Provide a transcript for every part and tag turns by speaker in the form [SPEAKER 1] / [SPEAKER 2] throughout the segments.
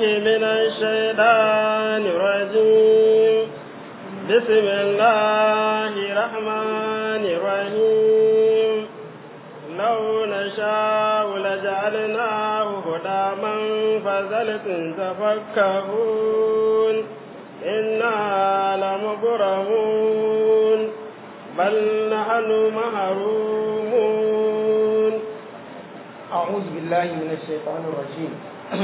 [SPEAKER 1] من الشيطان الرجيم بسم الله الرحمن الرحيم لو نشاء لجعلناه هداما فزلتم تفكهون إنا لمبرمون بل نحن محرومون
[SPEAKER 2] أعوذ بالله من الشيطان الرجيم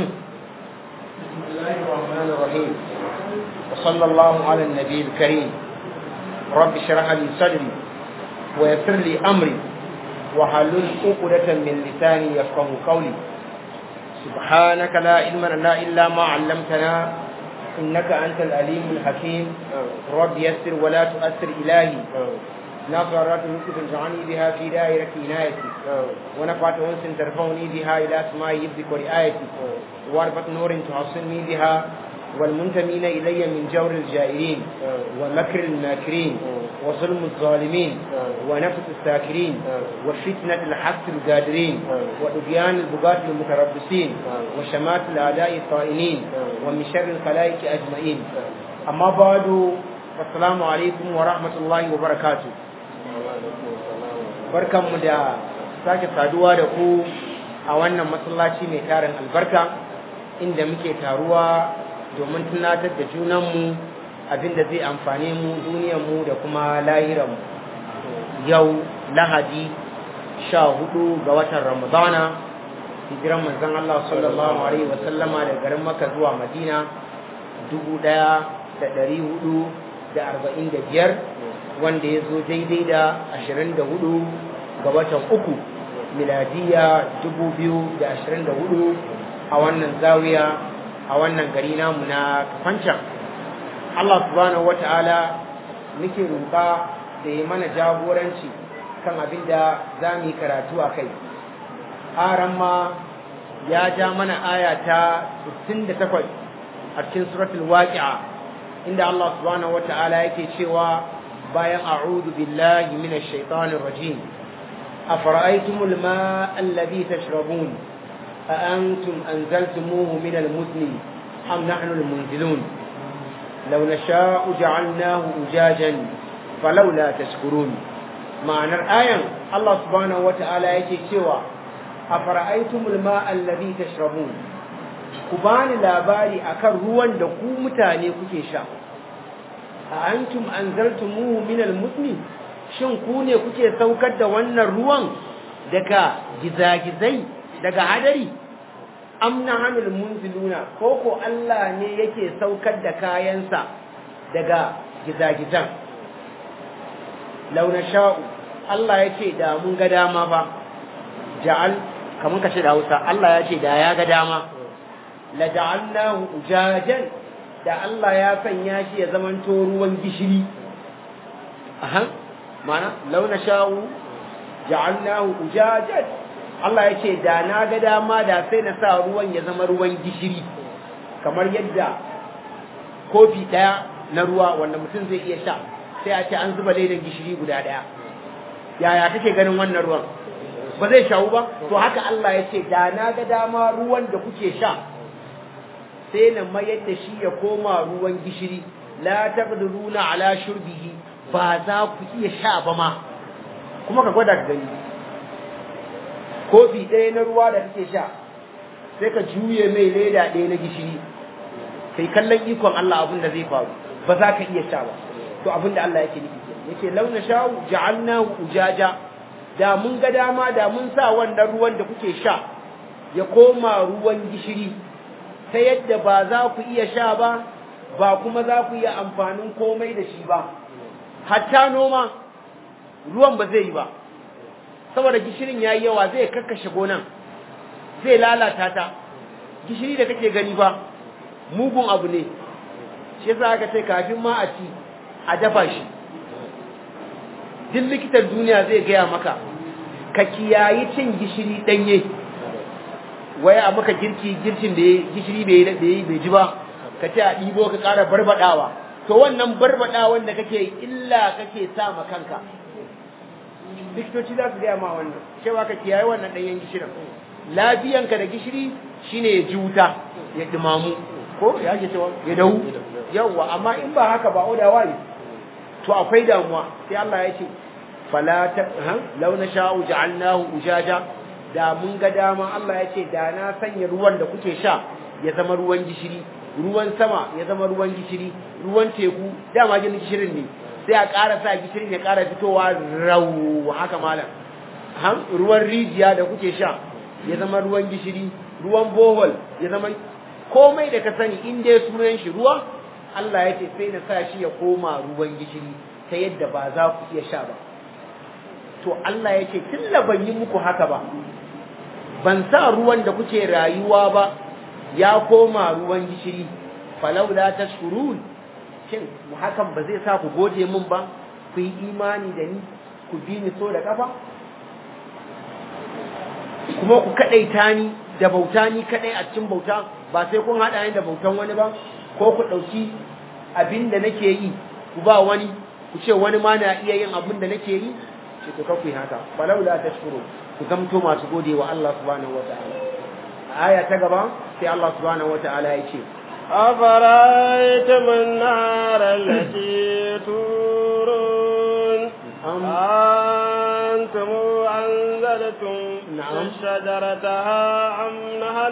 [SPEAKER 2] بسم الله الرحمن الرحيم وصلى الله على النبي الكريم رب اشرح لي صدري ويسر لي أمري وحلل عقدة من لساني يفقه قولي سبحانك لا علم لنا إلا ما علمتنا إنك أنت الأليم الحكيم رب يسر ولا تؤثر إلهي نظرات نكت تجعلني بها في دائرة عنايتي ونفعت أنس ترفعني بها إلى أسماء يبدك ورعايتي وعرفة نور تحصني بها والمنتمين إلي من جور الجائرين ومكر الماكرين وظلم الظالمين ونفس الساكرين وفتنة الحق القادرين وإبيان البغاة المتربصين وشمات الأعداء الطائنين ومن شر الخلائق أجمعين أما بعد السلام عليكم ورحمة الله وبركاته barkanmu da sake saduwa da ku a wannan masallaci mai tarin albarka inda muke taruwa domin tunatar da junanmu abinda zai amfane mu duniyarmu da kuma lahiranmu yau lahadi sha hudu ga watan ramadana hijiran manzon Allah sallallahu alaihi wasallama da garin maka zuwa madina dubu daya da dari hudu da arba'in da biyar wanda ya zo daidai da ashirin da hudu ga watan uku miladiya dubu biyu da ashirin da hudu a wannan zawiya a wannan gari namu na kafancan Allah subhanahu wa ta'ala muke roƙa da ya mana jagoranci kan abin da za mu yi karatu a kai aran ma ya ja mana aya ta 68 a cikin suratul waqi'a inda Allah subhanahu wa ta'ala yake cewa bayan a'udhu billahi minash shaitanir rajim afara'aytumul ma'a alladhi tashrabun a antum anzaltumuhu minal muzni am nahnu almunzilun law nasha'u ja'alnahu ujajan falawla tashkurun ma'anar ayan Allah subhanahu wata'ala yake cewa afara'aytumul ma'a alladhi tashrabun ku bani labari akan ruwan da ku mutane kuke sha a antum anzaltumuhu min almuzni shin ku ne kuke saukar da wannan ruwan daga gizagizai daga hadari am nahanul munziluna ko ko Allah ne yake saukar da kayansa daga gizagizan launa sha'u Allah ya ce da mun ga dama ba ja'al kamar ka ce da Hausa Allah ya ce da ya ga dama la ja'alnahu ujajan da Allah ya sanya shi ya zamanto ruwan gishiri aha mana launa sha'u ja'alnahu ujajan Allah ya ce da na ga dama da sai na sa ruwan ya zama ruwan gishiri kamar yadda kofi daya na ruwa wanda mutum zai iya sha sai a ce an zuba laidan gishiri guda daya yaya kake ganin wannan ruwan ba zai shawu ba to haka Allah ya ce da na ga dama ruwan da kuke sha sai na mayar da shi ya koma ruwan gishiri la taqdiruna ala shurbihi ba za ku iya sha ba ma kuma ka gwada ka gani kofi ɗaya na ruwa da kake sha sai ka juye mai leda ɗaya na gishiri sai kallon ikon Allah abin da zai faru ba za ka iya sha ba to abin da Allah yake nufi yace launa sha'u ja'alnahu ujaja da mun ga dama da mun sa wannan ruwan da kuke sha ya koma ruwan gishiri ta yadda ba za ku iya sha ba ba kuma za ku iya amfanin komai da shi ba hatta noma ruwan ba zai yi ba saboda gishirin yayi yawa zai kakkashe gonan zai lalata ta gishiri da kake gani ba mugun abu ne shi yasa aka ce kafin ma a ci a dafa shi duk likitan duniya zai gaya maka ka kiyayi cin gishiri danye waya a maka girki girkin da gishiri bai bai ji ba ka ce a ɗibo ka ƙara barbadawa to wannan barbadawan da kake illa kake sa ma kanka likitoci za su gaya ma wannan cewa ka kiyaye wannan ɗanyen gishirin lafiyanka da gishiri shine ya ji wuta ya dimamu ko ya ke cewa ya dahu yawa amma in ba haka ba oda wai to akwai damuwa sai Allah ya ce fala ta law nasha'u ja'alnahu ujaja da mun ga dama Allah ya ce da na sanya ruwan da kuke sha ya zama ruwan gishiri ruwan sama ya zama ruwan gishiri ruwan teku dama jin gishirin ne sai a ƙara sa gishirin ya ƙara fitowa rau haka malam ruwan rijiya da kuke sha ya zama ruwan gishiri ruwan bohol ya zama komai da ka sani in dai sunan shi ruwa Allah ya ce sai na sa shi ya koma ruwan gishiri ta yadda ba za ku iya sha ba to Allah ya ce tun da ban yi muku haka ba ban sa ruwan da kuke rayuwa ba ya koma ruwan gishiri falaula tashkurun shin hakan ba zai sa ku gode min ba ku yi imani da ni ku bi ni so da kafa kuma ku kadaita ni da bauta ni kadai a cikin bauta ba sai kun hada ni da bautan wani ba ko ku dauki abin da nake yi ku ba wani ku ce wani ma na iya yin abin da nake yi ce to kafu haka falaula tashkuru ku zamto masu gode wa Allah subhanahu wataala aya ta gaba sai Allah subhanahu wataala ya ce
[SPEAKER 1] أفرأيتم النار التي تورون أنتم أنزلتم
[SPEAKER 2] نعم.
[SPEAKER 1] شجرتها أم نحن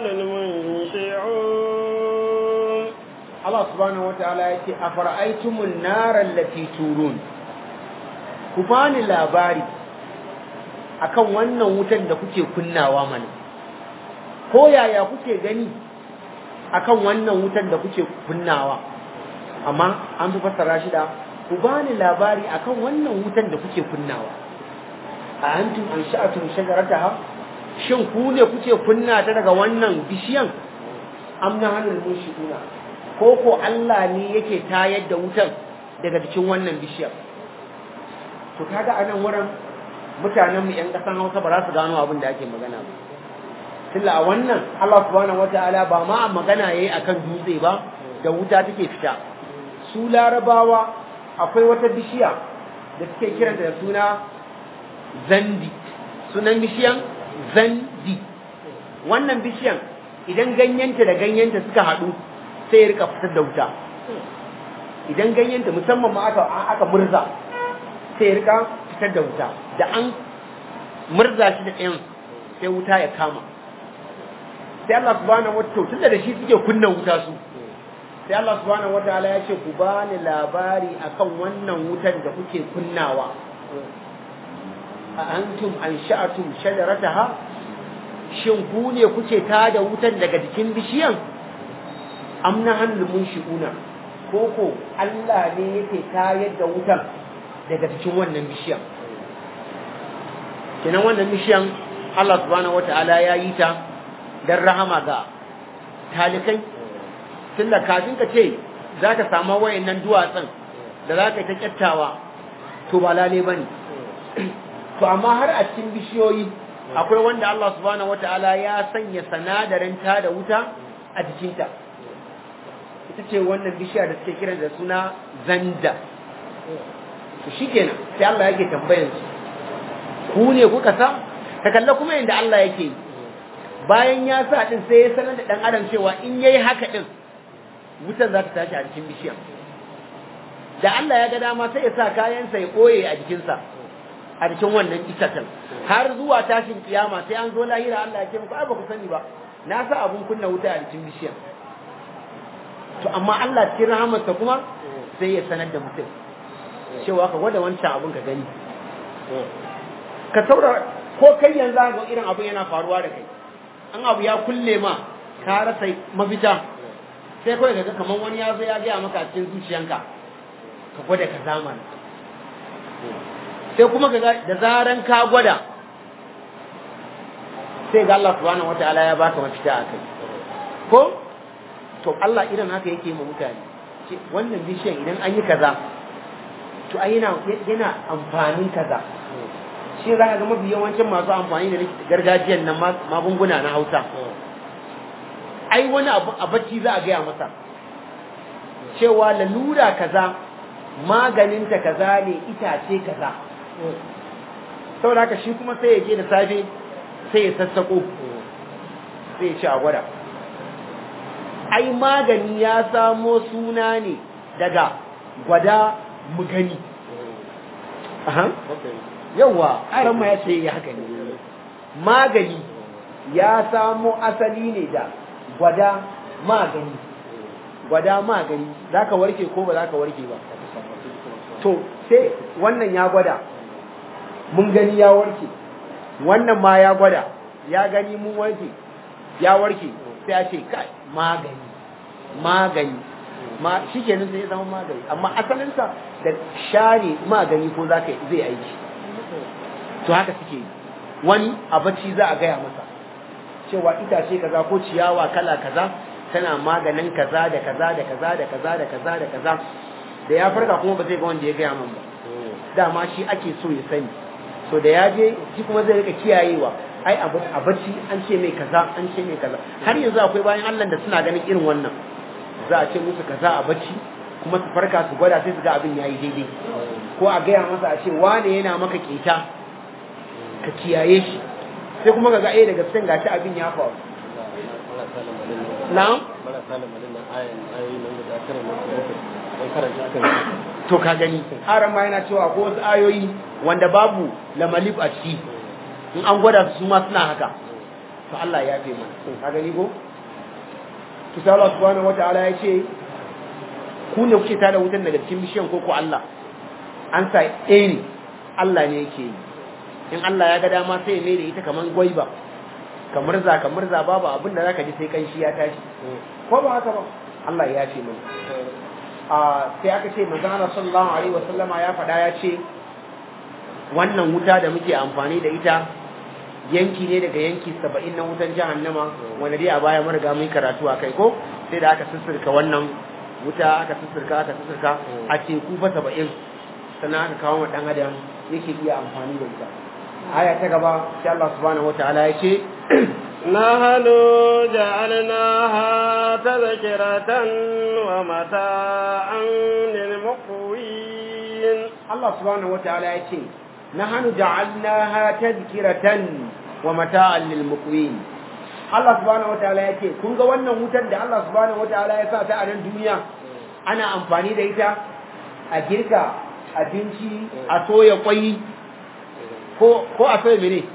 [SPEAKER 1] المنشعون
[SPEAKER 2] Allah subhanahu wataala ya ce afara'aytumun nara allati turun ku bani labari akan wannan wutan da kuke kunnawa mana ko yaya kuke gani akan wannan wutan da kuke kunnawa amma an fi fassara shi da ku bani labari akan wannan wutan da kuke kunnawa a antum an sha'atum shajarataha shin ku ne kuke kunna ta daga wannan bishiyan am na hannun mushiduna ko ko Allah ne yake tayar da wutan daga cikin wannan bishiyar to kaga anan wurin mutanen mu yan kasan Hausa ba za su gano abin da ake magana ba tilla a wannan Allah subhanahu wataala ba ma magana yayi akan dutse ba da wuta take fita su larabawa akwai wata bishiya da suke kiranta da suna zandi sunan bishiyan zandi wannan bishiyan idan ganyenta da ganyenta suka haɗu sai ya rika fitar da wuta idan ganyenta musamman ma aka aka murza sai ya rika fitar da wuta da an murza shi da ɗayan sai wuta ya kama sai Allah subhanahu wataala tunda da shi suke kunna wuta su sai Allah subhanahu wataala ya ce ku bani labari akan wannan wutan da kuke kunnawa a antum ansha'atum shajarataha shin ku ne kuke tada wutan daga jikin bishiyan amna hannun munshi'una ko ko Allah ne yake tayar da wutan daga cikin wannan bishiyan kenan wannan bishiyan Allah subhanahu wata'ala ya yi ta dan rahama ga talikai tunda kafin ka ce za ka samu wayannan duwatsun da za ka yi ta kyattawa to ba lale bane to amma har a cikin bishiyoyi akwai wanda Allah subhanahu wata'ala ya sanya sanadarin ta da wuta a jikinta ita ce wannan bishiya da suke kiran da suna zanda to shikenan sai Allah yake tambayan su ku ne kuka sa ka kalla kuma yanda Allah yake bayan ya sa din sai ya sanar da dan adam cewa in yayi haka din wutar za ta tashi a cikin bishiya da Allah ya ga dama sai ya sa kayansa ya koye a jikinsa a cikin wannan itacen har zuwa tashin kiyama sai an zo lahira Allah ya ce muku ai ba ku sani ba na sa abun kunna wuta a cikin bishiya to amma Allah cikin rahamarsa kuma sai ya sanar da mutum cewa ka gwada wancan abun ka gani ka saurara ko kai yanzu ga irin abun yana faruwa da kai an abu ya kulle ma ka rasa mafita sai kawai ka ga kamar wani ya zo ya gaya maka cikin zuciyanka ka gwada ka zamana sai kuma ka da zaran ka gwada sai ga Allah subhanahu wataala ya baka mafita a kai ko to Allah irin haka yake ma mutane ce wannan bishiyan idan an yi kaza to ai yana yana amfanin kaza shi za ka ga mafi yawancin masu amfani da gargajiyan nan magunguna na Hausa ai wani abu a bacci za a gaya masa cewa lalura kaza maganinta kaza ne itace kaza saboda haka shi kuma sai ya je da safe sai ya sassako sai ya ci a gwada ai magani ya samo suna ne daga gwada mu gani aha yawa aran ma ya ce ya haka ne magani ya samo asali ne da gwada magani gwada magani zaka warke ko ba zaka warke ba to sai wannan ya gwada mun gani ya warke wannan ma ya gwada ya gani mun warke ya warke sai a ce kai magani magani ma shi kenan sai ya zama magani amma asalinsa da share magani ko za ka zai aiki to haka suke yi wani a bacci za a gaya masa cewa itace kaza ko ciyawa kala kaza tana maganin kaza da kaza da kaza da kaza da kaza da kaza da ya farka kuma ba zai ga wanda ya gaya min ba dama shi ake so ya sani so da ya je shi kuma zai rika kiyayewa ai a bacci an ce mai kaza an ce mai kaza har yanzu akwai bayan Allah da suna ganin irin wannan za a ce musu kaza a bacci kuma su farka su gwada sai su ga abin yayi daidai ko a gaya masa a ce wane yana maka keta ka kiyaye shi sai kuma ka ga eh daga cikin gashi abin ya faru na'am to ka gani haram ma yana cewa ko wasu ayoyi wanda babu lamalif a ciki in an gwada su ma suna haka to Allah ya fi mana ka gani ko to sai Allah subhanahu wataala ya ce ku ne kuke tada wutan daga cikin bishiyan ko ko Allah an sa ɗaya ne Allah ne yake yi in Allah ya ga dama sai ya mai da ita kaman gwaiba kamar za kamar za babu abin da zaka ji sai kanshi ya tashi ko ba haka ba Allah ya ce mana a sai aka ce manzon Allah sallallahu alaihi wasallama ya faɗa ya ce wannan wuta da muke amfani da ita yanki ne daga yanki saba'in na wutan jahannama wanda dai a baya mun riga mun karatu a kai ko sai da aka sussurka wannan wuta aka sussurka aka sussurka a teku fa saba'in sannan aka kawo wa dan adam yake iya amfani da ita aya ta gaba sai Allah subhanahu wataala ya ce
[SPEAKER 1] نحن جعلناها تذكرة ومتاعا للمقوين
[SPEAKER 2] Allah subhanahu wataala ya ce nahnu ja'alnaha tadhkiratan wa mata'an lil muqwin Allah subhanahu wataala ya ce kun ga wannan wutar da Allah subhanahu wataala ya sa ta a nan duniya ana amfani da ita a girka abinci a soya kwai ko ko a soya mene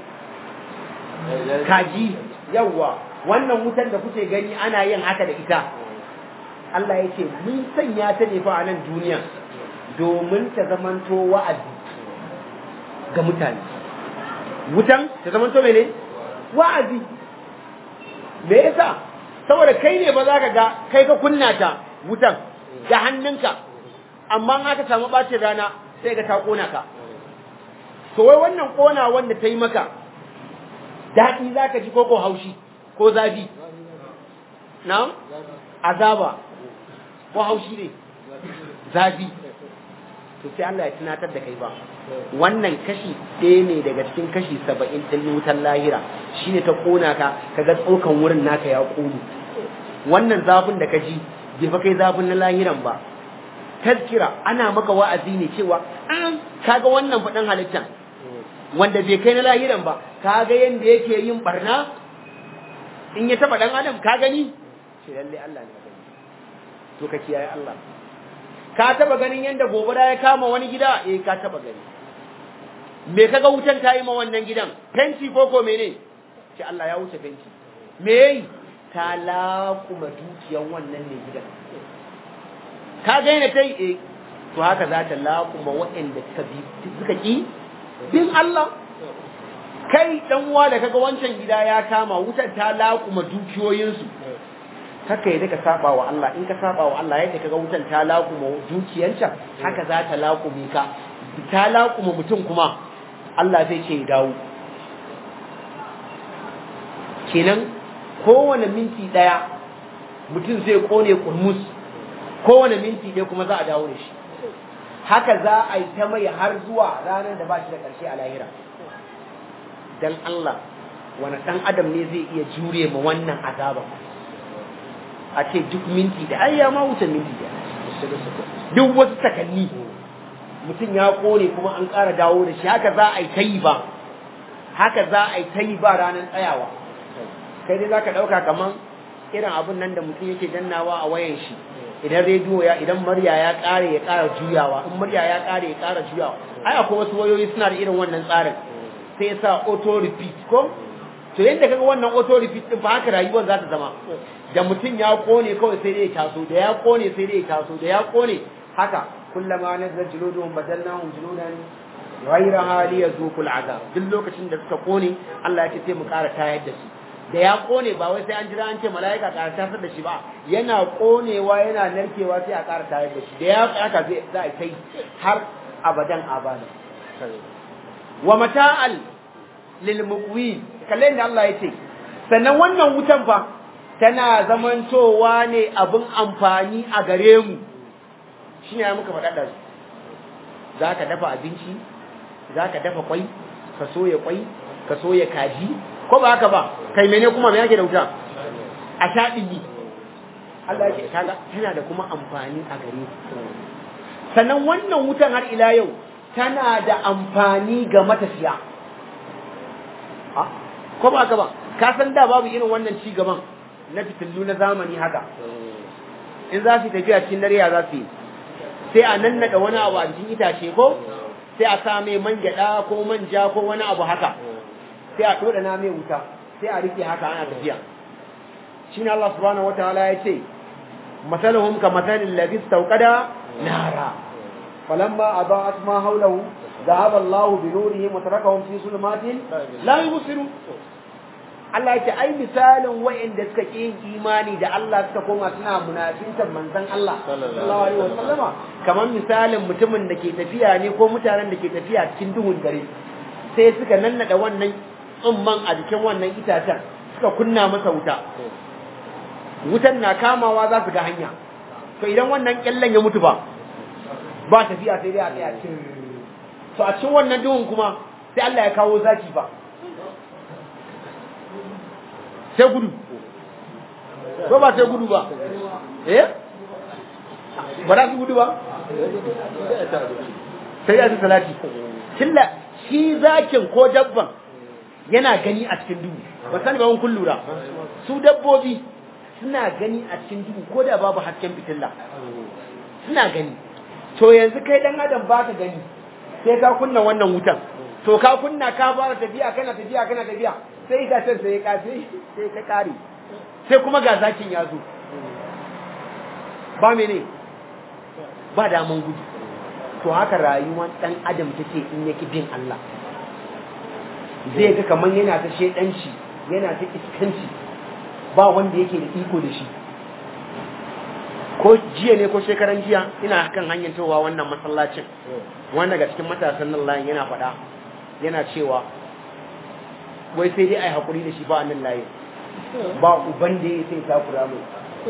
[SPEAKER 2] kaji yawa wannan wutar da kuke gani ana yin haka da ita Allah ya ce mun sanya ta ne fa a nan duniya domin ta zamanto wa'azi ga mutane wutan ta zamanto mene wa'azi me yasa saboda kai ne ba za ka ga kai ka kunna ta wutan da hannunka amma in aka samu bacin rana sai ga ta kona ka to wai wannan kona wanda ta yi maka daɗi za ka ji ko ko haushi ko zafi na azaba ko haushi ne zafi to sai Allah ya tunatar da kai ba wannan kashi ɗaya ne daga cikin kashi saba'in ɗin wutan lahira shine ta ƙona ka kaga tsokan wurin naka ya ƙone wannan zafin da ka ji bai fa kai zafin na lahiran ba tazkira ana maka wa'azi ne cewa an kaga wannan faɗin halittan wanda bai kai na lahiran ba kaga yanda yake yin barna in ya taɓa ɗan adam ka gani ce lalle Allah ne gani to ka kiyaye Allah ka taba ganin yanda gobara ya kama wani gida eh ka taba gani me kaga wutan ta yi ma wannan gidan fenti ko ko mene ce Allah ya wuce fenti me yayi ta laƙuma dukiyan wannan ne gidan ka ga yana tai eh to haka za ta laƙuma waɗanda suka bi suka ki bin Allah kai dan uwa da kaga wancan gida ya kama wutar ta laƙuma dukiyoyinsu haka yadda ka saba wa Allah in ka saba wa Allah yadda kaga wutan ta laƙuma dukiyanta haka za ta laƙume ka ta laƙuma mutum kuma Allah zai ce ya dawo kenan kowane minti ɗaya mutum zai kone kurmus kowane minti ɗaya kuma za a dawo da shi haka za a yi ta mai har zuwa ranar da ba shi da ƙarshe a lahira dan Allah wani ɗan adam ne zai iya jure ma wannan azaban a ce duk minti da ai ya ma wuce minti da duk wasu sakanni mutum ya kone kuma an ƙara dawo da shi haka za a yi ta yi ba haka za a yi ta yi ba ranar tsayawa kai dai za ka ɗauka kaman irin abun nan da mutum yake dannawa a wayan shi idan rediyo ya idan murya ya kare ya kara juyawa in murya ya kare ya kara juyawa ai akwai wasu wayoyi suna da irin wannan tsarin sai ya sa auto repeat ko to yadda kaga wannan auto repeat din fa haka rayuwar za ta zama da mutum ya kone kawai sai dai ya taso da ya kone sai dai ya taso da ya kone haka kullama nazar juluduhum badalnahum juludan ghayra hali yazuqul azab duk lokacin da suka kone Allah ya ce sai mu ƙara tayar da su da ya kone ba wai sai an jira an ce mala'ika ƙara tasar da shi ba yana konewa yana narkewa sai a ƙara tayar da shi da ya haka zai za a kai har abadan abada wa mata'al lil muqwi kalle da Allah ya ce sannan wannan wutan fa tana zamantowa ne abin amfani a gare mu shine ya muka faɗa da za ka dafa abinci za ka dafa kwai ka soya kwai ka soya kaji ko ba haka ba kai mene kuma me yake da wuta a sha ɗigi Allah yake kaga tana da kuma amfani a gare ku sannan wannan wutan har ila yau tana da amfani ga matafiya ko ba haka ba ka san da babu irin wannan ci gaban na fitillu na zamani haka in za su tafiya cikin dare ya za su yi sai a nannaɗa wani abu a jikin itace ko sai a sa mai man gyaɗa ko manja ko wani abu haka sai a ɗoɗa na mai wuta sai a rike haka ana tafiya shi ne Allah subhanahu wataala ya ce masaluhum ka masalin ladhi istawqada nara falamma adaa'at ma hawlahu dhahaba Allah bi nurihim wa tarakahum fi zulumatin la yubsirun Allah ya ce ai misalin wa'inda suka ƙi yin imani da Allah suka koma suna munafintan manzon Allah sallallahu alaihi wasallama kamar misalin mutumin da ke tafiya ne ko mutanen da ke tafiya cikin duhun dare sai suka nannada wannan tsumman a jikin wannan itacen suka kunna masa wuta wutan na kamawa za su ga hanya to idan wannan kyallen ya mutu ba ba tafiya sai dai a tsaya cin to a cikin wannan duhun kuma sai Allah ya kawo zaki ba sai gudu ko ba sai gudu ba eh ba za su gudu ba sai ya su salati killa shi zakin ko dabban yana gani a cikin duhu ba sani ba kun lura su dabbobi suna gani a cikin duhu ko da babu hasken fitilla suna gani to yanzu kai dan adam ba ka gani sai ka kunna wannan wutan to ka kunna ka fara tafiya kana tafiya kana tafiya sai itacen sai ya kafe sai ta kare sai kuma ga zakin ya zo ba mene ba daman gudu to haka rayuwar dan adam take in yake bin Allah zai ga kaman yana ta shedanci yana ta iskanci ba wanda yake da iko da shi ko jiya ne ko shekaran jiya ina kan hanyar towa wannan masallacin wanda daga cikin matasan nan layin yana faɗa yana cewa wai sai dai a yi haƙuri da shi ba nan layin ba uban da ya sai takura mai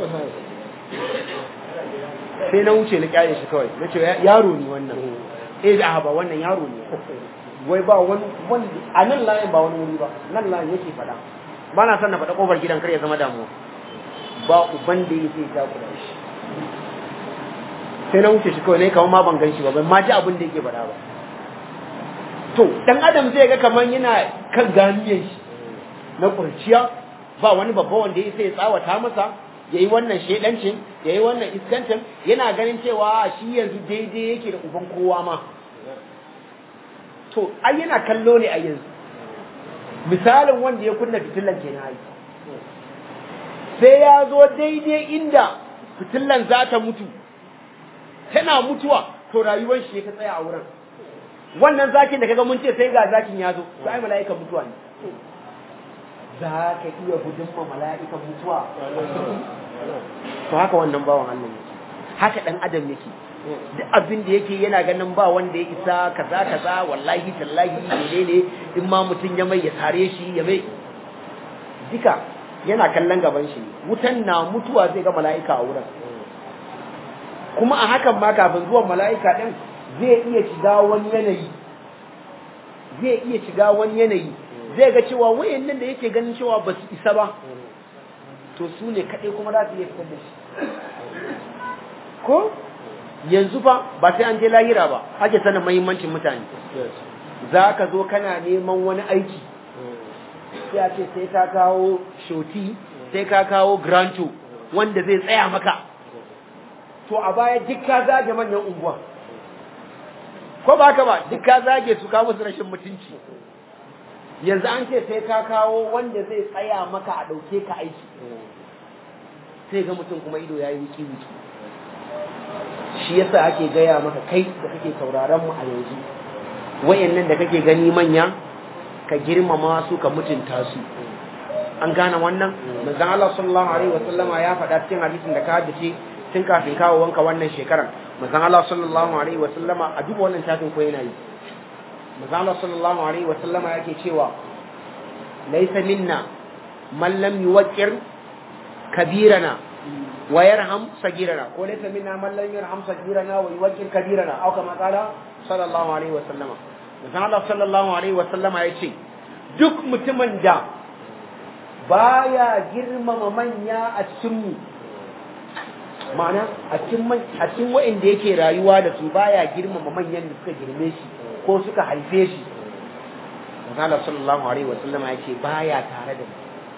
[SPEAKER 2] sai na wuce na kyale shi kawai na ce yaro ne wannan eh da ba wannan yaro ne wai ba wani wani a nan layin ba wani wuri ba nan layin yake faɗa ba na son na faɗa ƙofar gidan kar ya zama damuwa ba uban da ya sai takura shi sai na wuce shi kawai ne kamar ma ban gan shi ba ban ma ji abin da yake faɗa ba to dan adam zai ga kamar yana kan ganiyan shi na kurciya ba wani babba wanda ya sai tsawata masa ya yi wannan shedancin ya yi wannan iskancin yana ganin cewa shi yanzu daidai yake da uban kowa ma to ai yana kallo ne a yanzu misalin wanda ya kunna fitilan ke na yi sai ya zo daidai inda fitilan za ta mutu tana mutuwa to rayuwar shi ya tsaya a wurin wannan zakin da kaga mun ce sai ga zakin ya zo to ai mala'ikan mutuwa ne za ka iya gudun ma mala'ikan mutuwa to haka wannan bawan Allah yake haka dan adam yake duk abin da yake yana ganin ba wanda ya isa kaza kaza wallahi tallahi menene in ma mutum ya mai ya tare shi ya mai duka yana kallon gaban shi wutan na mutuwa zai ga mala'ika a wurin kuma a hakan ma kafin zuwan mala'ika din zai iya shiga wani yanayi zai iya shiga wani yanayi zai ga cewa wayannan da yake ganin cewa ba su isa ba to su ne kaɗai kuma za su iya fitar da shi ko yanzu fa ba sai an je lahira ba ake sanin mahimmancin mutane za ka zo kana neman wani aiki sai a ce sai ka kawo shoti sai ka kawo granto wanda zai tsaya maka to a baya duk ka zage manyan unguwa ko ba ka ba duk ka zage su kawo musu rashin mutunci yanzu an ce sai ka kawo wanda zai tsaya maka a ɗauke ka aiki sai ga mutum kuma ido ya yi wuki wuki shi yasa ake gaya maka kai da kake sauraron mu a yanzu wayannan da kake gani manya ka girmama su ka mutunta su an gane wannan manzon Allah sallallahu alaihi wasallama ya faɗa cikin hadisin da ka haddace tun kafin kawo wanka wannan shekaran manzon Allah sallallahu alaihi wasallama a duk wannan tafin ko yana yi manzon Allah sallallahu alaihi wasallama yake cewa laysa minna man lam yuwaqqir kabirana wa yarham sagirana ko laysa minna man lam yarham sagirana wa yuwaqqir kabirana aw kama qala sallallahu alaihi wasallama manzon Allah sallallahu alaihi wasallama yace duk mutumin da baya girmama manya a cikin mu ma'ana a cikin a cikin wa'anda yake rayuwa da su baya girmama manyan da suka girme shi ko suka haife shi Manzo sallallahu alaihi wa sallama yake baya tare da mu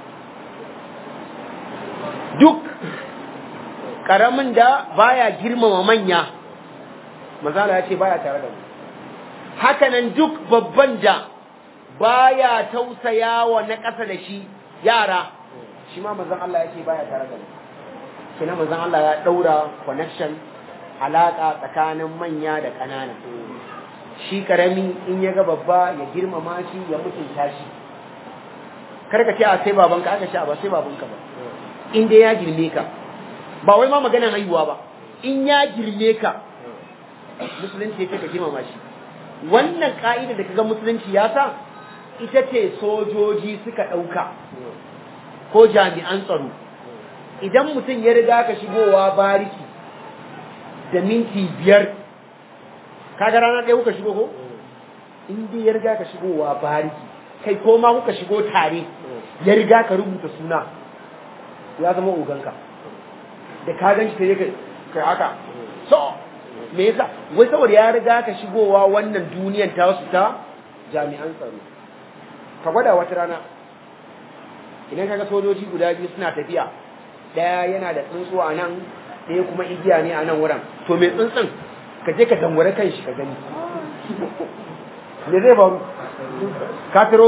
[SPEAKER 2] duk karamin da baya girmama manya Manzo ya ce baya tare da mu haka nan duk babban da baya tausaya wa na ƙasa da shi yara shi ma manzon Allah ya ce baya tare da mu kina manzon Allah ya daura connection alaka tsakanin manya da ƙanana shi karami in ya ga babba ya girmama shi ya mutunta shi kar ka ce a sai babanka aka ce a ba sai babanka ba in dai ya girme ka ba wai ma maganar haihuwa ba in ya girme ka musulunci ya ce ka girmama shi wannan ka'ida da kaga musulunci ya sa ita ce sojoji suka ɗauka ko jami'an tsaro idan mutum ya riga ka shigowa bariki da minti biyar kaga rana ɗaya kuka shigo ko in dai ya riga ka shigowa bariki kai ko ma kuka shigo tare ya riga ka rubuta suna ya zama oganka da ka gan shi kai kai haka so me yasa wai saboda ya riga ka shigowa wannan duniyan ta wasu ta jami'an tsaro ka gwada wata rana idan kaga sojoji guda biyu suna tafiya daya yana da tsuntsu a nan ɗaya kuma igiya ne a nan wurin to mai tsuntsun ka je ka dangware kan shi ka gani me zai faru ka tiro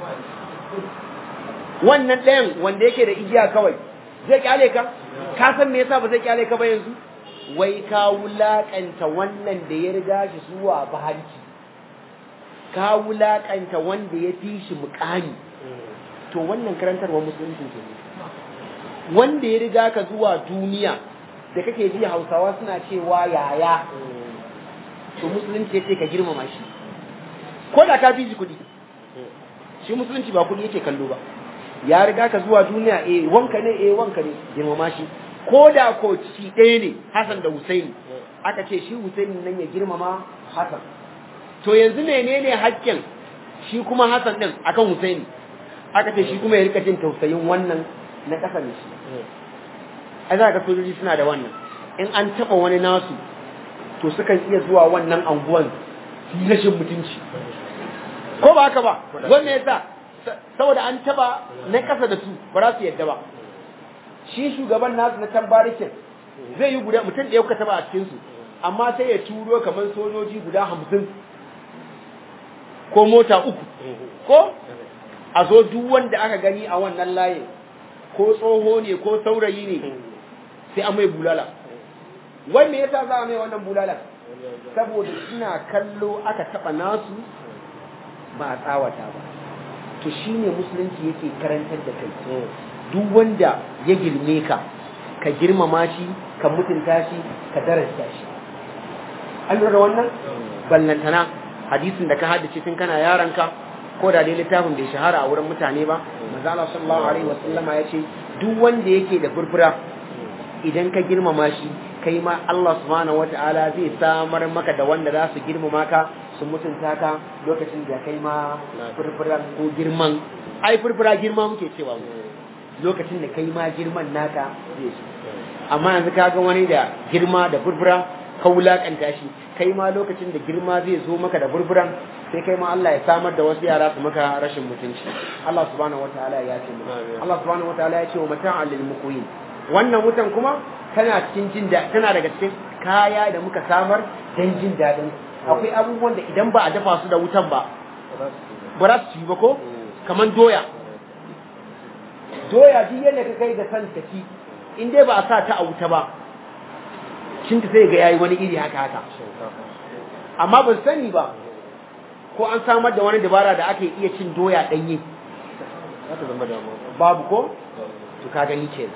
[SPEAKER 2] wannan ɗayan wanda yake da igiya kawai zai kyale ka ka san me yasa ba zai kyale ka ba yanzu wai ka wulakanta wannan da ya riga shi zuwa bahanci ka wulakanta wanda ya fi shi mukami to wannan karantarwa musulunci ke wanda ya riga ka zuwa duniya da kake ji hausawa suna cewa yaya to musulunci yace ka girmama shi ko da ka fi shi kuɗi shi musulunci ba kuɗi yake kallo ba ya riga ka zuwa duniya eh wanka ne eh wanka ne girmama shi ko da ko ci ɗaya ne Hassan da Husaini aka ce shi Husaini nan ya girmama Hassan to yanzu menene hakkin shi kuma Hassan din akan Husaini aka ce shi kuma ya rika jin tausayin wannan na ƙasa ne shi ai za ka sojoji suna da wannan in an taɓa wani nasu to sukan iya zuwa wannan anguwan su yi rashin mutunci ko ba haka ba wanda ya sa saboda an taɓa na ƙasa da su ba za su yadda ba shi shugaban nasu na can barikin zai yi guda mutum da ya kuka taɓa a cikinsu amma sai ya turo kamar sojoji guda hamsin ko mota uku ko a zo duk wanda aka gani a wannan layin ko tsoho ne ko saurayi ne sai an mai bulala wai me yasa za a mai wannan bulala saboda suna kallo aka taba nasu ba a tsawata ba to shine musulunci yake karantar da kai duk wanda ya girme ka ka girmama shi ka mutunta shi ka darasta shi an lura wannan ballantana hadisin da ka haddace tun kana yaranka ko da dai littafin bai shahara a wurin mutane ba manzo Allah sallallahu alaihi wasallama ya ce duk wanda yake da furfura idan ka girmama shi kai ma Allah subhanahu wataala zai samar maka da wanda za su girmama ka su mutunta ka lokacin da kai ma furfura ko girman ai furfura girma muke cewa mu lokacin da kai ma girman naka zai su amma yanzu ka ga wani da girma da furfura ka wulakanta shi kai ma lokacin da girma zai zo maka da burburan sai kai ma Allah ya samar da wasu yara su maka rashin mutunci Allah subhanahu wataala ya ce mu Allah subhanahu wataala ya ce wa mata'an lil muqwin wannan wutan kuma tana cikin jin da tana daga cikin kaya da muka samar dan jin dadin akwai abubuwan da idan ba a dafa su da wutan ba ba za su ci ba ko kaman doya doya duk yadda ka kai da san ka ci in dai ba a sa ta a wuta ba shin ta sai ga yayi wani iri haka haka amma ban sani ba ko an samar da wani dabara da ake iya cin doya danye babu ko to ka gani ke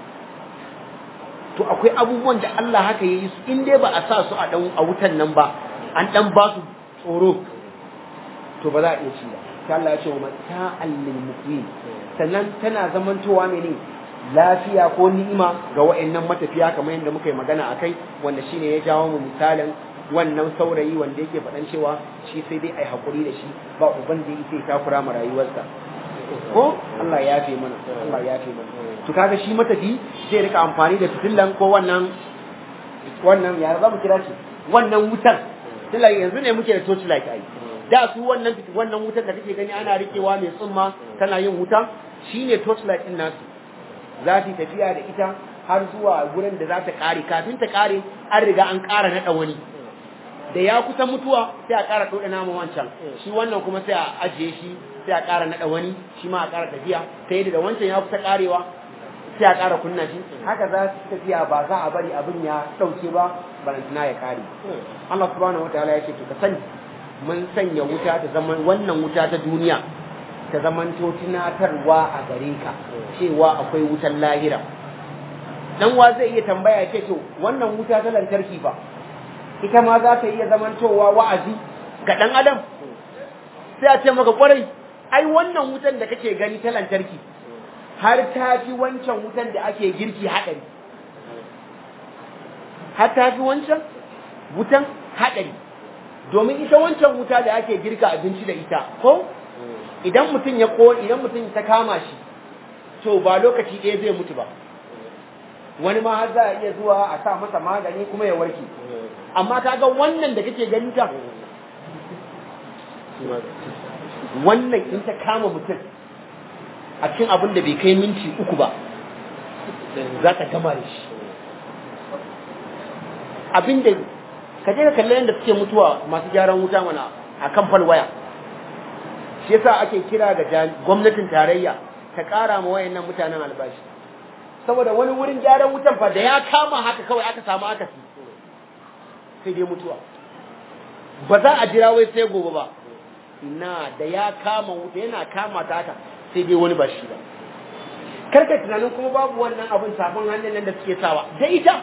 [SPEAKER 2] to akwai abubuwan da Allah haka yayi su in dai ba a sa su a dan a wutan nan ba an dan ba su tsoro to ba za a iya ci ba sai Allah ya ce wa mata'al lil muqim sannan tana zamantowa mene lafiya ko ni'ima ga wa'annan matafiya kamar yadda muka yi magana akai wanda shine ya jawo mu misalin wannan saurayi wanda yake faɗan cewa shi sai dai ai hakuri da shi ba uban da yake takura ma rayuwarsa ko Allah ya yafe mana Allah ya yafe mana to kaga shi matafi zai rika amfani da fitillan ko wannan wannan ya za mu kira shi wannan wutar tilla yanzu ne muke da torch light ai da su wannan wannan wutar da kake gani ana rikewa mai tsumma tana yin wuta shine torch light din nasu za ta tafiya da ita har zuwa gurin da za ta kare kafin ta kare an riga an kara nada wani da ya kusa mutuwa sai a kara doda nama wancan shi wannan kuma sai a ajiye shi sai a kara nada wani shi ma a kara tafiya ta yadda da wancan ya kusa karewa sai a kara kunna shi haka za su tafiya ba za a bari abin ya dauke ba balantana ya kare Allah subhanahu wataala ya ce to ka sani mun sanya wuta ta zaman wannan wuta ta duniya ta zamanto tunatarwa a gare ka cewa akwai wutan lahira dan wa zai iya tambaya ce to wannan wuta ta lantarki ba ita ma za ta iya zamantowa wa'azi ga dan adam sai a ce maka kwarai ai wannan wutan da kake gani ta lantarki har ta fi wancan wutan da ake girki haɗari har ta fi wancan wutan haɗari domin ita wancan wuta da ake girka abinci da ita ko idan mutum ya ko idan mutum ta kama shi to ba lokaci ɗaya zai mutu ba wani ma har za a iya zuwa a sa masa magani kuma ya warke amma kaga wannan da kake gani ta wannan in ta kama mutum a cikin abin da bai kai minti uku ba za ka gama da shi abin da ka je ka kalli yadda suke mutuwa masu gyaran wuta mana a kan falwaya shi yasa ake kira ga gwamnatin tarayya ta ƙara ma wayannan mutanen albashi saboda wani wurin gyaran wutan fa da ya kama haka kawai aka samu akasi sai dai mutuwa ba za a jira wai sai gobe ba na da ya kama wuta yana kama ta haka sai dai wani ba shi ba karka tunanin kuma babu wannan abin sabon hannun nan da suke sawa da ita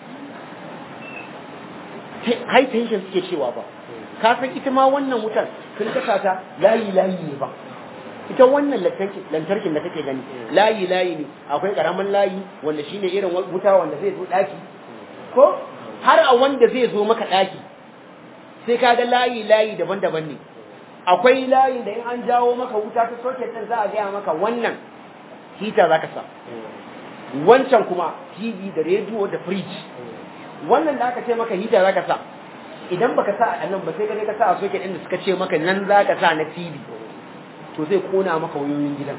[SPEAKER 2] high tension suke cewa ba ka san ita ma wannan wutar sun kasa ta layi layi ne ba ita wannan lantarkin da kake gani layi layi ne akwai karamin layi wanda shine irin wuta wanda zai zo daki ko har a wanda zai zo maka daki sai ka ga layi layi daban-daban ne akwai layi da in an jawo maka wuta ta soket din za a gaya maka wannan hita zaka sa wancan kuma TV da rediyo da fridge wannan da aka ce maka hita zaka sa idan baka sa a nan ba sai ka je ka sa a soket din da suka ce maka nan zaka sa na TV to zai kona maka wayoyin gidan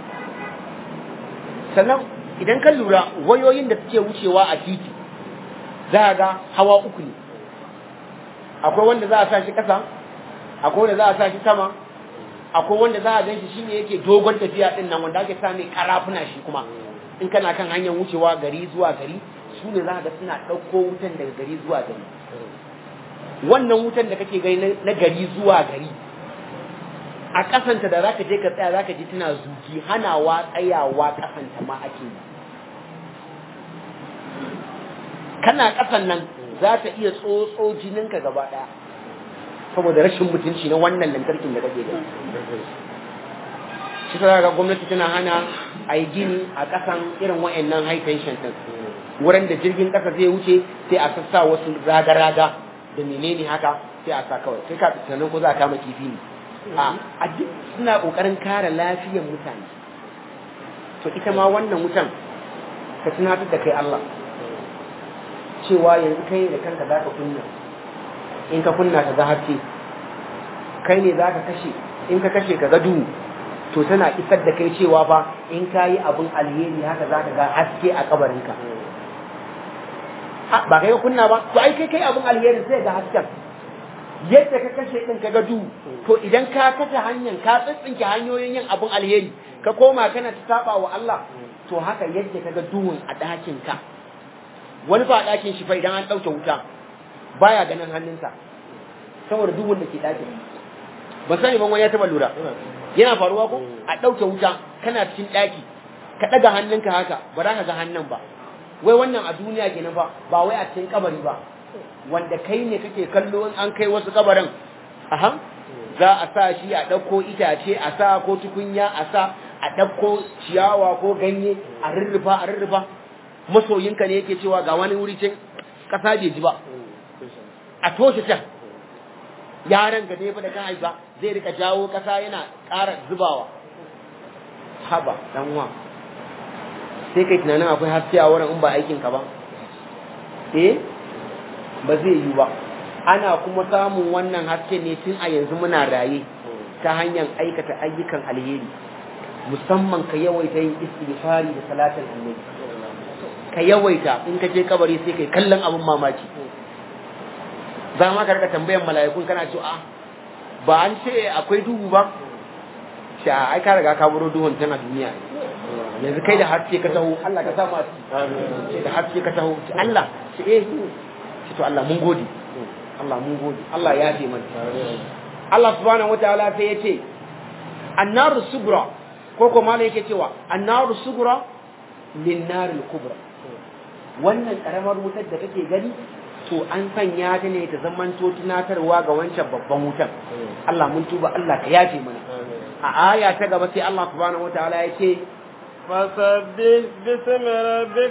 [SPEAKER 2] sannan idan ka lura wayoyin da suke wucewa a titi za ga hawa uku ne akwai wanda za a sa shi ƙasa akwai wanda za a sa shi sama akwai wanda za a gan shi shine yake dogon tafiya din nan wanda ake sa mai karafuna shi kuma in kana kan hanyar wucewa gari zuwa gari su ne za ga suna ɗauko wutan daga gari zuwa gari wannan wutan da kake gani na gari zuwa gari a kasanta da zaka je ka tsaya zaka ji tana zuki hanawa tsayawa kasanta ma ake yi kana kasan nan za ta iya tsotso jininka gaba daya saboda rashin mutunci na wannan lantarkin da kake gani shi ta ga gwamnati tana hana a yi gini a kasan irin wa'annan high tension din wurin da jirgin kasa zai wuce sai a sassa wasu raga-raga da menene haka sai a sa kawai sai ka tunanin ko za a kama kifi ne a duk suna kokarin kare lafiyar mutane to ita ma wannan wutan ka tunatar da kai Allah cewa yanzu kai da kanka za ka kunna in ka kunna ka ga haske kai ne za ka kashe in ka kashe ka ga duhu to tana isar da kai cewa fa in ka yi abin alheri haka za ka ga haske a kabarinka ba kai ka kunna ba to ai kai kai abin alheri sai ga hasken yadda ka kashe din ka ga duhu to idan ka kashe hanyar ka tsintsinke hanyoyin yin abin alheri ka koma kana ta saba wa Allah to haka yadda ka ga duhun a ɗakin ka wani fa a ɗakin shi fa idan an ɗauke wuta baya ganin hannunsa saboda duhun da ke ɗakin ba sani ban wani ya taɓa lura yana faruwa ko a ɗauke wuta kana cikin ɗaki ka ɗaga hannunka haka ba za ka ga hannun ba wai wannan a duniya kenan ba ba wai a cikin kabari ba wanda kai ne kake kallo in an kai wasu kabarin aha za a sa shi a ɗauko itace a sa ko tukunya a sa a ɗauko ciyawa ko ganye a rurrufa a rurrufa masoyinka ne yake cewa ga wani wuri can ƙasa bai ji ba a toshe can yaran ga ne fa da kan haifa zai rika jawo ƙasa yana ƙara zubawa haba dan wa sai kai tunanin akwai haske a wurin in ba aikin ka ba eh ba zai yi ba ana kuma samun wannan haske ne tun a yanzu muna raye ta hanyar aikata ayyukan alheri musamman ka yawaita yin istighfari da salatin annabi ka yawaita in ka je kabari sai kai kallon abin mamaki za ma ka rika tambayan mala'ikun kana cewa a ba an ce akwai duhu ba shi a ai ka riga ka buro duhun tana duniya yanzu kai da haske ka taho Allah ka samu a ce da haske ka taho ce Allah ce eh ce to Allah mun gode Allah mun gode Allah ya ce mana Allah subhanahu wataala sai ya ce annaru subra ko ko malai yake cewa annaru subra lin naril kubra wannan karamar wutar da kake gani to an sanya ta ne ta zamanto tunatarwa ga wancan babban wutan Allah mun tuba Allah ka yafe mana a aya ta gaba sai Allah subhanahu wataala ya ce
[SPEAKER 1] فسبح باسم ربك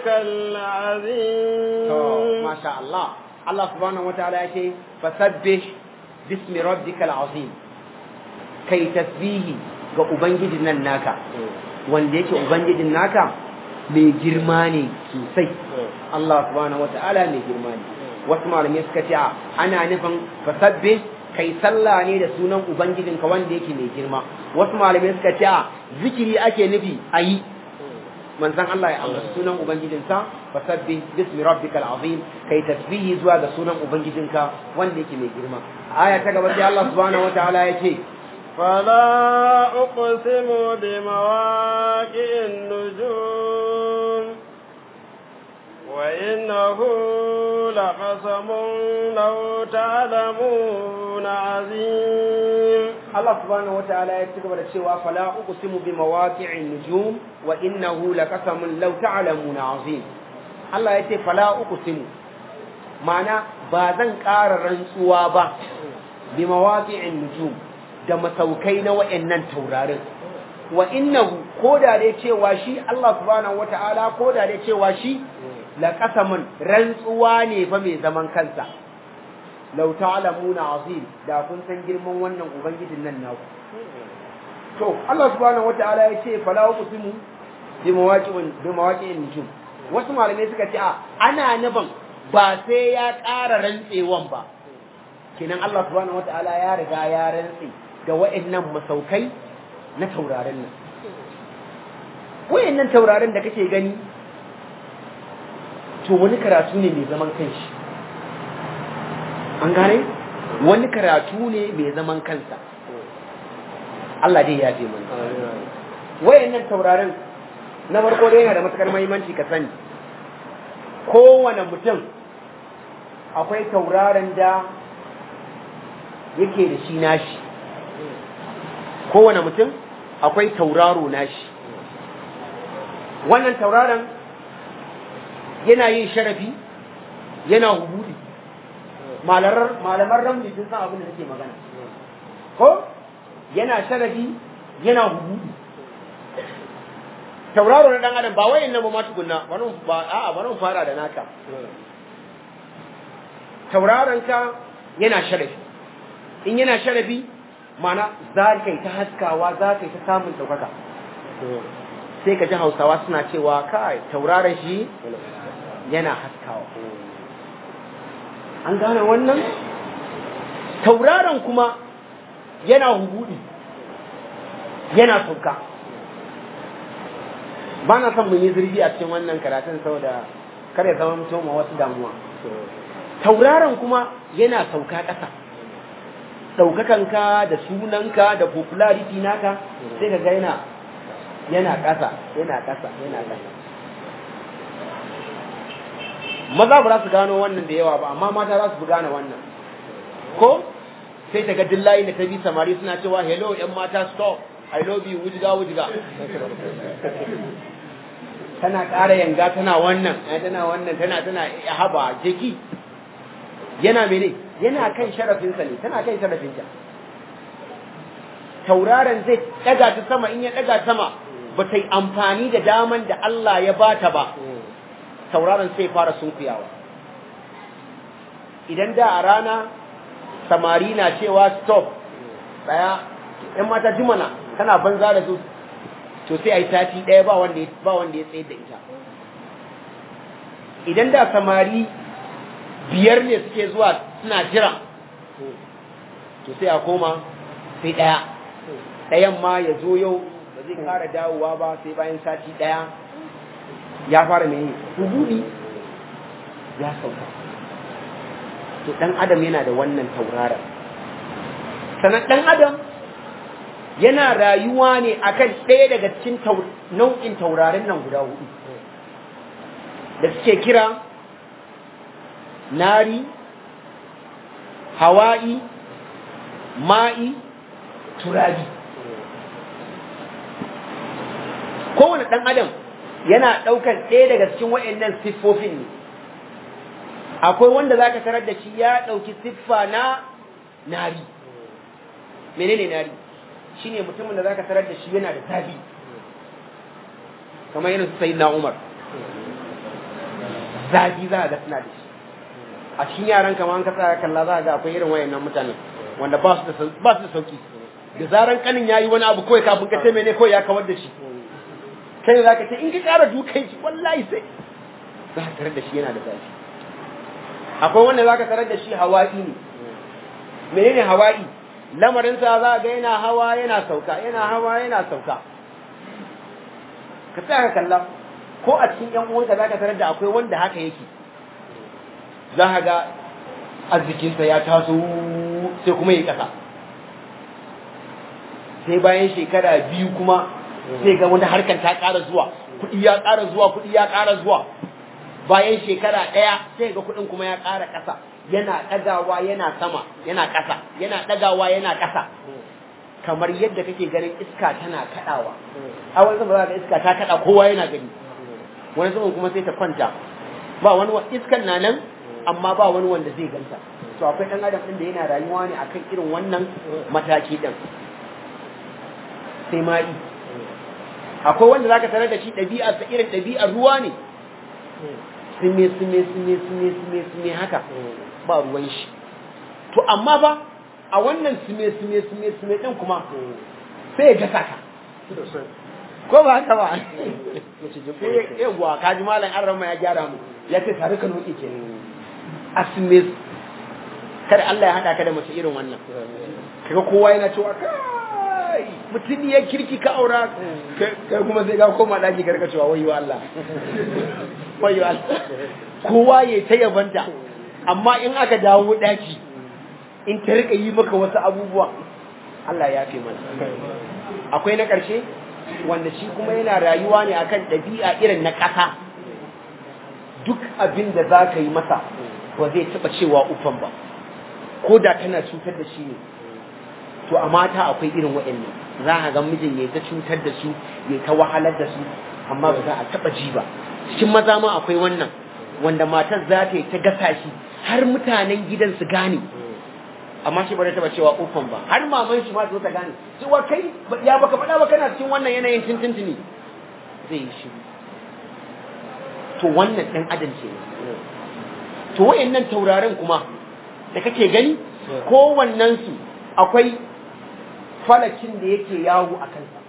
[SPEAKER 1] العظيم
[SPEAKER 2] ما شاء الله الله سبحانه وتعالى ya ce fasabbih bismi rabbikal azim kai tasbihi ga ubangijin nan naka wanda yake ubangijin naka mai girma ne sosai Allah subhanahu wataala mai girma ne wasu malamai suka ce ana nufin fasabbih kai sallah ne da sunan ubangijinka wanda yake mai girma wasu malamai suka ce zikiri ake nufi ayi manzon Allah ya amsa sunan ubangijinsa fasabbi bismi rabbikal azim kai tasbihi zuwa ga sunan ubangijinka wanda yake mai girma aya ta gaba sai Allah subhanahu wataala ya ce
[SPEAKER 1] فلا أقسم بمواقع النجوم وإنه لقسم لو تعلمون عظيم
[SPEAKER 2] Allah subhanahu wataala ya ci gaba da cewa fala uqsimu bi mawaqi'in nujum wa innahu laqasamun law ta'lamuna azim Allah ya ce fala uqsimu ma'ana ba zan ƙara rantsuwa ba bi mawaqi'in nujum da masaukai na wayannan taurarin wa innahu koda dai cewa shi Allah subhanahu wataala koda dai cewa shi laqasamun rantsuwa ne fa mai zaman kansa lau ta'lamuna azim da kun san girman wannan ubangijin nan naku to Allah subhanahu wataala ya ce fala uqsimu bi mawaqi'in bi mawaqi'in nujum wasu malamai suka ce a ana nufin ba sai ya ƙara rantsewan ba kenan Allah subhanahu wataala ya riga ya rantse da wa'annan masaukai na taurarin nan wa'annan taurarin da kake gani to wani karatu ne mai zaman kanshi an gane wani karatu ne mai zaman kansa Allah dai ya ce mana wayannan taurarin na farko dai yana da matukar muhimmanci ka sani kowane mutum akwai tauraron da yake da shi nashi kowane mutum akwai tauraro nashi wannan tauraron yana yin sharafi yana hubudi malaman ramli sun san abin da nake magana ko yana sharafi yana hubudu tauraro na dan adam ba wayan nan ba ma tukunna bari ba a'a bari mu fara da naka tauraron ka yana sharafi in yana sharafi mana za ka yi ta haskawa za ka yi ta samun ɗaukaka sai ka ji hausawa suna cewa kai tauraron shi yana haskawa an gane wannan tauraron kuma yana hubudi yana sauka ba na son mun yi zurfi a cikin wannan karatun saboda kar ya zama mutum wasu damuwa tauraron kuma yana sauka ƙasa ɗaukakanka da sunanka da popularity naka sai ka ga yana yana ƙasa yana ƙasa yana ƙasa maza ba za su gano wannan da yawa ba amma mata za su fi gane wannan ko sai ta ga dillahi da ta bi samari suna cewa hello yan mata stop i love you wujiga wujiga tana ƙara yanga tana wannan tana wannan tana tana haba jeki yana mene yana kan sharafinsa ne tana kan sharafinta tauraron zai ɗaga ta sama in ya ɗaga sama ba ta yi amfani da daman da Allah ya bata ba tauraron sai fara sunkuyawa idan da a rana samari na cewa stop tsaya ‘yan mata jimana tana banza da su to sai a yi sati ɗaya ba wanda ya tsaye da ita idan da samari biyar ne suke zuwa suna jira to sai a koma sai ɗaya ɗayan ma ya zo yau ba zai kara dawowa ba sai bayan sati ɗaya ya fara mai hududi ya sauka to ɗan adam yana da wannan tauraron sannan ɗan adam yana rayuwa ne akan ɗaya daga cikin nau'in taurarin nan guda hudu da suke kira nari hawa'i ma'i turabi kowane ɗan adam yana ɗaukar ɗaya daga cikin waɗannan siffofin ne akwai wanda za ka tarar da shi ya ɗauki siffa na nari menene nari shi ne mutumin da za ka tarar da shi yana da zafi kamar yana su sayi na umar zafi za a ga suna da shi a cikin yaran kama an kasa kalla za a ga akwai irin wayannan mutanen wanda ba su da sauki da zaran kanin ya yi wani abu kawai kafin ka ce mene kawai ya kawar da shi kai za ka ce in ka ƙara dukan shi wallahi sai za ka tarar da shi yana da zafi akwai wanda za ka tarar da shi hawa'i ne menene hawa'i lamarinsa za ga yana hawa yana sauka yana hawa yana sauka ka tsaya ka kalla ko a cikin yan uwanka za ka tarar da akwai wanda haka yake za ka ga arzikinsa ya taso sai kuma ya ƙasa sai bayan shekara biyu kuma sai ga wani harkar ta ƙara zuwa kuɗi ya ƙara zuwa kuɗi ya ƙara zuwa bayan shekara ɗaya sai ga kuɗin kuma ya ƙara ƙasa yana ɗagawa yana sama yana ƙasa yana ɗagawa yana ƙasa kamar yadda kake ganin iska tana kaɗawa a wani zama ga iska ta kaɗa kowa yana gani wani zaman kuma sai ta kwanta ba wani iskan na nan amma ba wani wanda zai ganta to akwai ɗan adam ɗin da yana rayuwa ne akan irin wannan mataki ɗin sai ma'i akwai wanda zaka tarar da shi ɗabi'ar sa irin ɗabi'ar ruwa ne sume sume sume sume sume sume haka ba ruwan shi to amma ba a wannan sume sume sume sume din kuma sai ya gasa ka ko ba haka ba sai yawa kaji malam an rama ya gyara mu ya ce tare ka noki ke a sume kada Allah ya hada ka da mace irin wannan kaga kowa yana cewa kai mutum ya kirki ka aura kai kuma sai ga koma daji karka cewa wayo Allah wayo Allah kowa ya ta yabanta amma in aka dawo daki in ta rika yi maka wasu abubuwa Allah ya fi mana akwai na ƙarshe wanda shi kuma yana rayuwa ne akan ɗabi'a irin na ƙasa duk abin da za ka yi masa ba zai taɓa cewa ufan ba ko da tana cutar da shi ne to a mata akwai irin waɗannan za a ga mijin ya ta cutar da su ya ta wahalar da su amma ba za a taɓa ji ba cikin maza ma akwai wannan wanda matar za ta yi ta gasa shi har mutanen gidan su gane amma shi ba zai taɓa cewa ufan ba har maman shi ma zo ta gane cewa kai ya baka faɗa ba kana cikin wannan yanayin tintintini zai yi shiru to wannan ɗan adam ce to wayannan taurarin kuma da kake gani kowannensu akwai falakin da yake yawo a kansa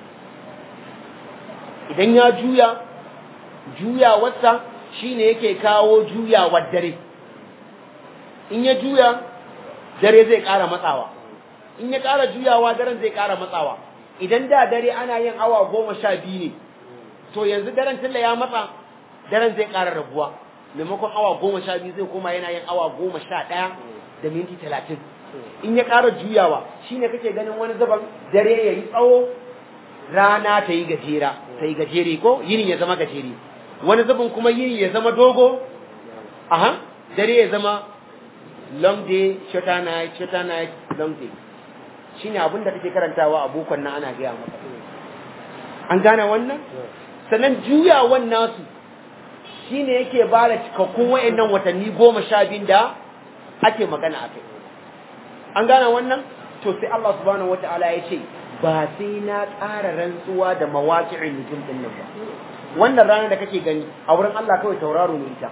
[SPEAKER 2] idan ya juya juyawarsa shine yake kawo juyawar dare in ya juya dare zai ƙara matsawa in ya ƙara juyawa daren zai ƙara matsawa idan da dare ana yin awa goma sha biyu ne to yanzu daren tilla ya matsa daren zai ƙara rabuwa maimakon awa goma sha biyu zai koma yana yin awa goma sha ɗaya da minti talatin in ya ƙara juyawa shine kake ganin wani zaban dare ya yi tsawo rana ta yi gajera ta yi gajere ko yini ya zama gajere wani zubin kuma yini ya zama dogo aha dare ya zama long day shorter night shorter night long day shine abin da kake karantawa a bokon nan ana gaya maka an gane wannan sannan juyawan nasu shine yake ba da cikakkun wayannan watanni goma sha biyun da ake magana a kai an gane wannan to sai Allah subhanahu wataala ya ce ba sai na ƙara rantsuwa da mawaƙi'in nujum din nan ba wannan rana da kake gani a wurin Allah kawai tauraro ne ita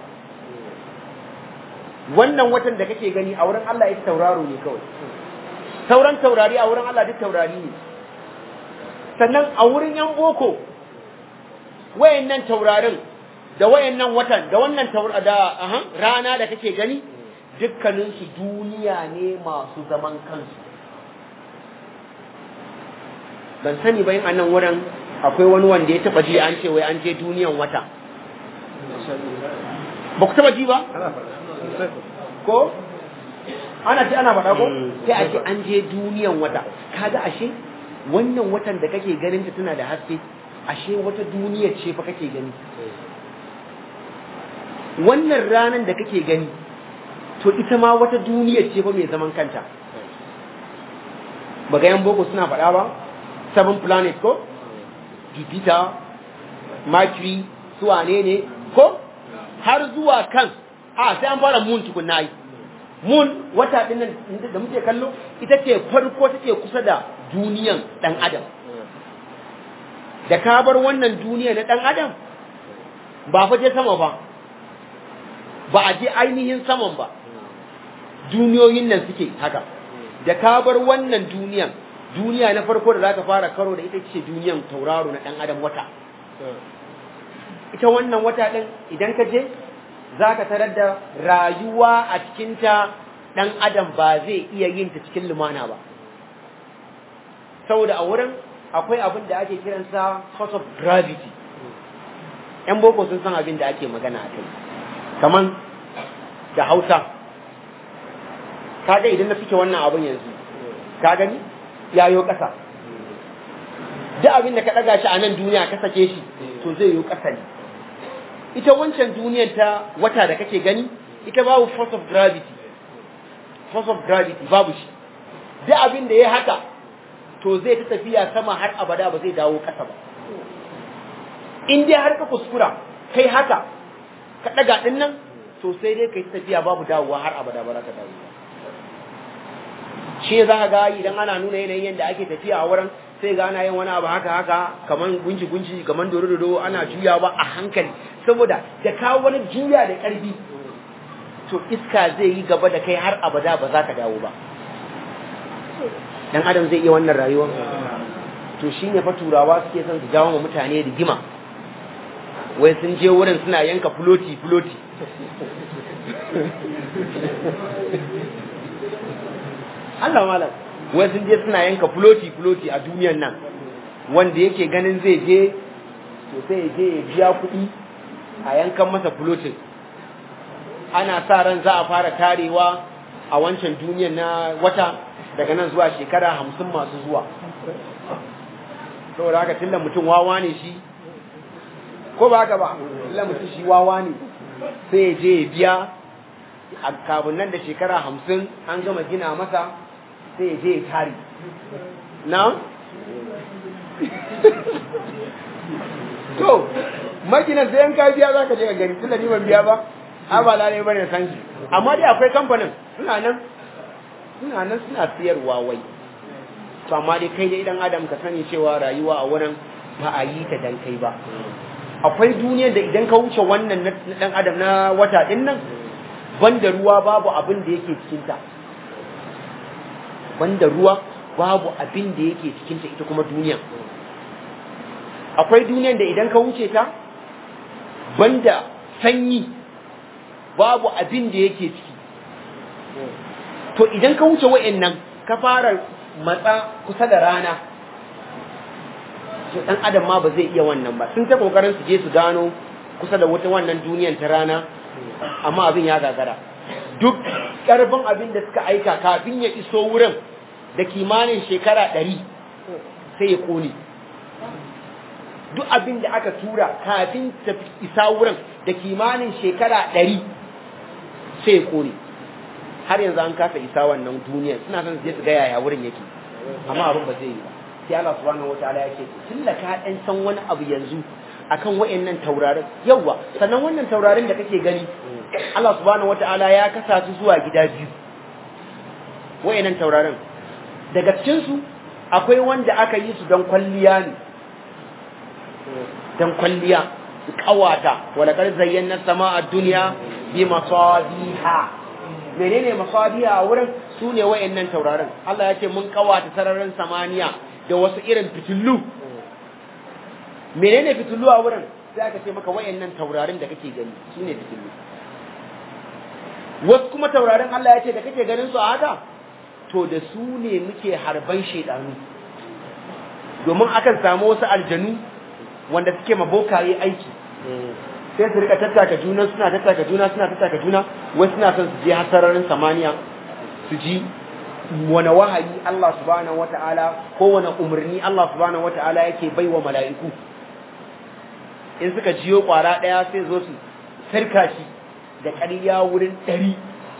[SPEAKER 2] wannan watan da kake gani a wurin Allah ita tauraro ne kawai sauran taurari a wurin Allah duk taurari ne sannan a wurin yan boko wayannan taurarin da wayannan watan da wannan da aha, rana da kake gani dukkaninsu duniya ne masu zaman kansu ban sani ba yin a nan wurin akwai wani wanda ya taba ji an ce wai an je duniyan wata ba ku taba ji ba ko ana ce ana faɗa ko sai a ce an je duniyan wata kaga ashe wannan watan da kake ganin ta tana da haske ashe wata duniyar ce fa kake gani wannan ranan da kake gani to ita ma wata duniyar ce fa mai zaman kanta ba ga yan boko suna faɗa ba seven planet ko Jupiter Mercury su wane ne ko har zuwa kan a sai an fara moon tukunna yi moon wata din nan da muke kallo ita ce farko take kusa da duniyan dan adam da ka bar wannan duniya na dan adam ba fa je sama ba ba a je ainihin saman ba duniyoyin nan suke haka da ka bar wannan duniyan duniya na farko da zaka fara karo da ita ce duniyan tauraro na dan adam wata ita wannan wata din idan ka je zaka tarar da rayuwa a cikin ta dan adam ba zai iya yin ta cikin lumana ba saboda a wurin akwai abin da ake kiransa force of gravity yan boko sun san abin da ake magana a kai kaman da hausa kaga idan na fike wannan abin yanzu ka gani yayo ƙasa duk abin da ka ɗaga shi a nan duniya ka sake shi to zai yi ƙasa ne ita wancan duniyar ta wata da kake gani ita babu force of gravity force of gravity babu shi duk abin da ya haka to zai ta tafiya sama har abada ba zai dawo ƙasa ba in dai har ka kuskura kai haka ka ɗaga ɗin nan to sai dai kai tafiya babu dawowa har abada ba za ka dawo shi za ka ga idan ana nuna yanayin yadda ake tafiya a wurin sai ga ana yin wani abu haka haka kaman gunji gunji kaman doro doro ana juyawa a hankali saboda da kawo wani juya da ƙarfi to iska zai yi gaba da kai har abada ba za ka dawo ba dan adam zai iya wannan rayuwa to shine fa turawa suke son su jawo wa mutane rigima wai sun je wurin suna yanka fuloti fuloti Allah malam wai sun je suna yanka fuloti fuloti a duniyan nan wanda yake ganin zai je to sai je ya biya kuɗi a yankan masa fulotin ana sa ran za a fara tarewa a wancan duniyan na wata daga nan zuwa shekara hamsin masu zuwa saboda haka tunda mutum wawa ne shi ko ba haka ba tunda mutum shi wawa ne sai ya je ya biya a kafin nan da shekara hamsin an gama gina masa sai ya je ya tare na to maginan sai yan ka biya za ka je ka gani tunda ni ban biya ba a ba lalai bane san shi amma dai akwai kamfanin suna nan suna nan suna siyarwa wai to amma dai kai dai dan adam ka sani cewa rayuwa a wurin ba a yi ta dan kai ba akwai duniyar da idan ka wuce wannan na dan adam na wata din nan banda ruwa babu abin da yake cikin ta banda ruwa babu abin da yake cikin ta ita kuma duniya akwai duniyar da idan ka wuce ta banda sanyi babu abin da yake ciki to idan ka wuce wa'annan ka fara matsa kusa da rana to dan adam ma ba zai iya wannan ba sun ta kokarin su je su gano kusa da wata wannan duniyan ta rana amma abin ya gagara duk karfin abin da suka aika kafin ya iso wurin da kimanin shekara ɗari sai ya kone duk abin da aka tura kafin ta isa wurin da kimanin shekara ɗari sai ya kone har yanzu an kasa isa wannan duniya suna son su je su ga yaya wurin yake amma abin ba zai yi ba sai Allah subhanahu wataala yake tun da ka dan san wani abu yanzu akan wayannan taurarin yawa sannan wannan taurarin da kake gani Allah subhanahu wataala ya kasa su zuwa gida biyu wayannan taurarin daga cikin su akwai wanda aka yi su don kwalliya ne don kwalliya kawata wala kar zayyana sama'a dunya bi masabiha menene masabiha a wurin su ne wayannan taurarin Allah ya ce mun kawata sararin samaniya da wasu irin fitillu menene fitillu a wurin sai aka ce maka wayannan taurarin da kake gani su ne fitillu wasu kuma taurarin Allah ya ce da kake ganin su a haka to da su ne muke harban shedanu domin akan samu wasu aljanu wanda suke mabokaye aiki sai su rika tattaka juna suna tattaka juna suna tattaka juna wasu suna son su je hasararin samaniya su ji wani wahayi Allah subhanahu wata'ala ko wani umarni Allah subhanahu wata'ala yake bai wa mala'iku in suka jiyo kwara ɗaya sai zo su sarka shi da ƙarya wurin ɗari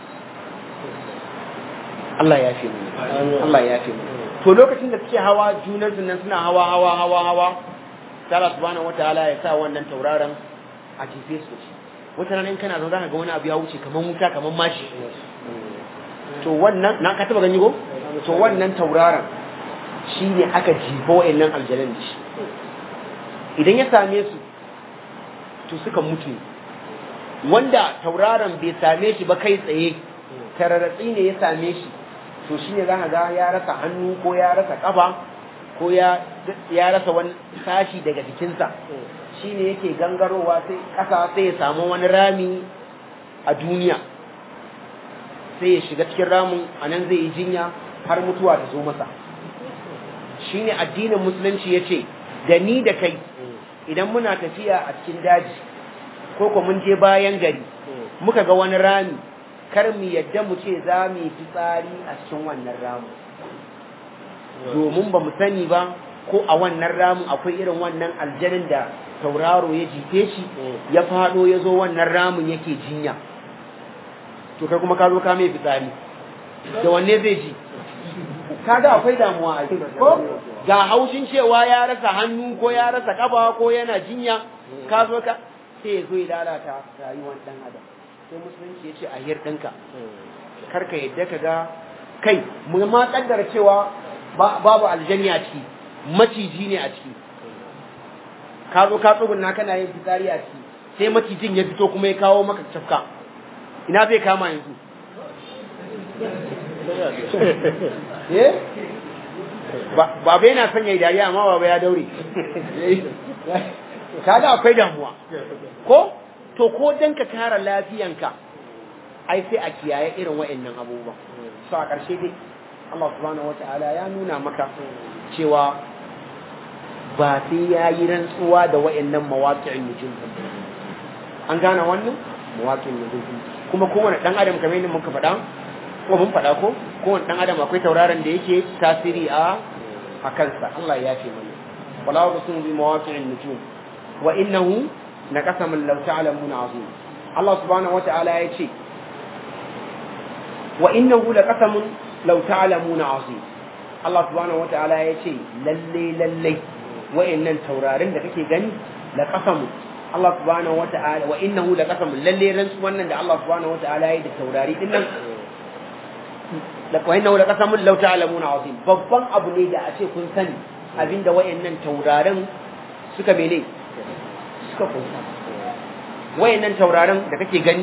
[SPEAKER 2] Allah ya fi mu Allah ya fi mu to lokacin da suke hawa junan su nan suna hawa hawa hawa hawa Allah subhanahu wata'ala ya sa wannan tauraron a jefe su shi wata rana in kana zo zaka ga wani abu ya wuce kaman wuta kaman mashi to wannan na ka taba gani ko to wannan tauraron shine aka jifa wayannan aljanan da shi idan ya same su to suka mutu wanda tauraron bai same shi ba kai tsaye tararatsi ne ya same shi to shine zaka ga ya rasa hannu ko ya rasa kafa ko ya ya rasa wani sashi daga jikinsa shine yake gangarowa sai kasa sai ya samu wani rami a duniya sai ya shiga cikin ramin a nan zai yi jinya har mutuwa ta zo masa shine addinin musulunci ya ce da ni da kai idan muna tafiya a cikin daji ko ko mun je bayan gari muka ga wani rami kar mu yadda mu ce za mu yi fitsari a cikin wannan ramin domin ba mu sani ba ko a wannan ramin akwai irin wannan aljanin da tauraro ya jife shi ya fado ya zo wannan ramin yake jinya to kai kuma ka zo ka mai fitsari da wanne zai ji kaga akwai damuwa a ko ga haushin cewa ya rasa hannu ko ya rasa kafa ko yana jinya ka zo ka sai ya zo ya lalata rayuwar dan adam sai musulunci ya ce a hir ɗinka karka yadda ka ga kai mu ma kaddara cewa babu aljanni a ciki maciji ne a ciki ka zo ka tsugunna kana yin fitsari a ciki sai macijin ya fito kuma ya kawo maka cafka ina zai kama yanzu baba yana son ya yi dariya amma baba ya daure kaga akwai damuwa ko to ko dan ka kare lafiyanka ai sai a kiyaye irin wa'annan abubuwan so a ƙarshe dai Allah subhanahu wata'ala ya nuna maka cewa ba sai ya yi rantsuwa da wa'annan mawaƙi'in nujum an gane wannan mawaƙi'in nujum kuma kowane ɗan adam kamar yadda muka faɗa ko mun faɗa ko kowane ɗan adam akwai tauraron da yake tasiri a a kansa Allah ya ce mana wala uqsimu bi mawaqi'in nujum wa innahu laqasamun law ta'lamuna azim Allah subhanahu wata'ala ya ce wa innahu laqasamun law ta'lamuna azim Allah subhanahu wata'ala ya ce lalle lalle wa'annan taurarin da kake gani laqasamun Allah subhanahu wata'ala wa innahu laqasamun lalle rantsu wannan da Allah subhanahu wata'ala ya yi da taurari din nan da wa innahu laqasamun law ta'lamuna azim babban abu ne da a ce kun sani abinda wayannan taurarin suka mene suka kunsa wayannan taurarin da kake gani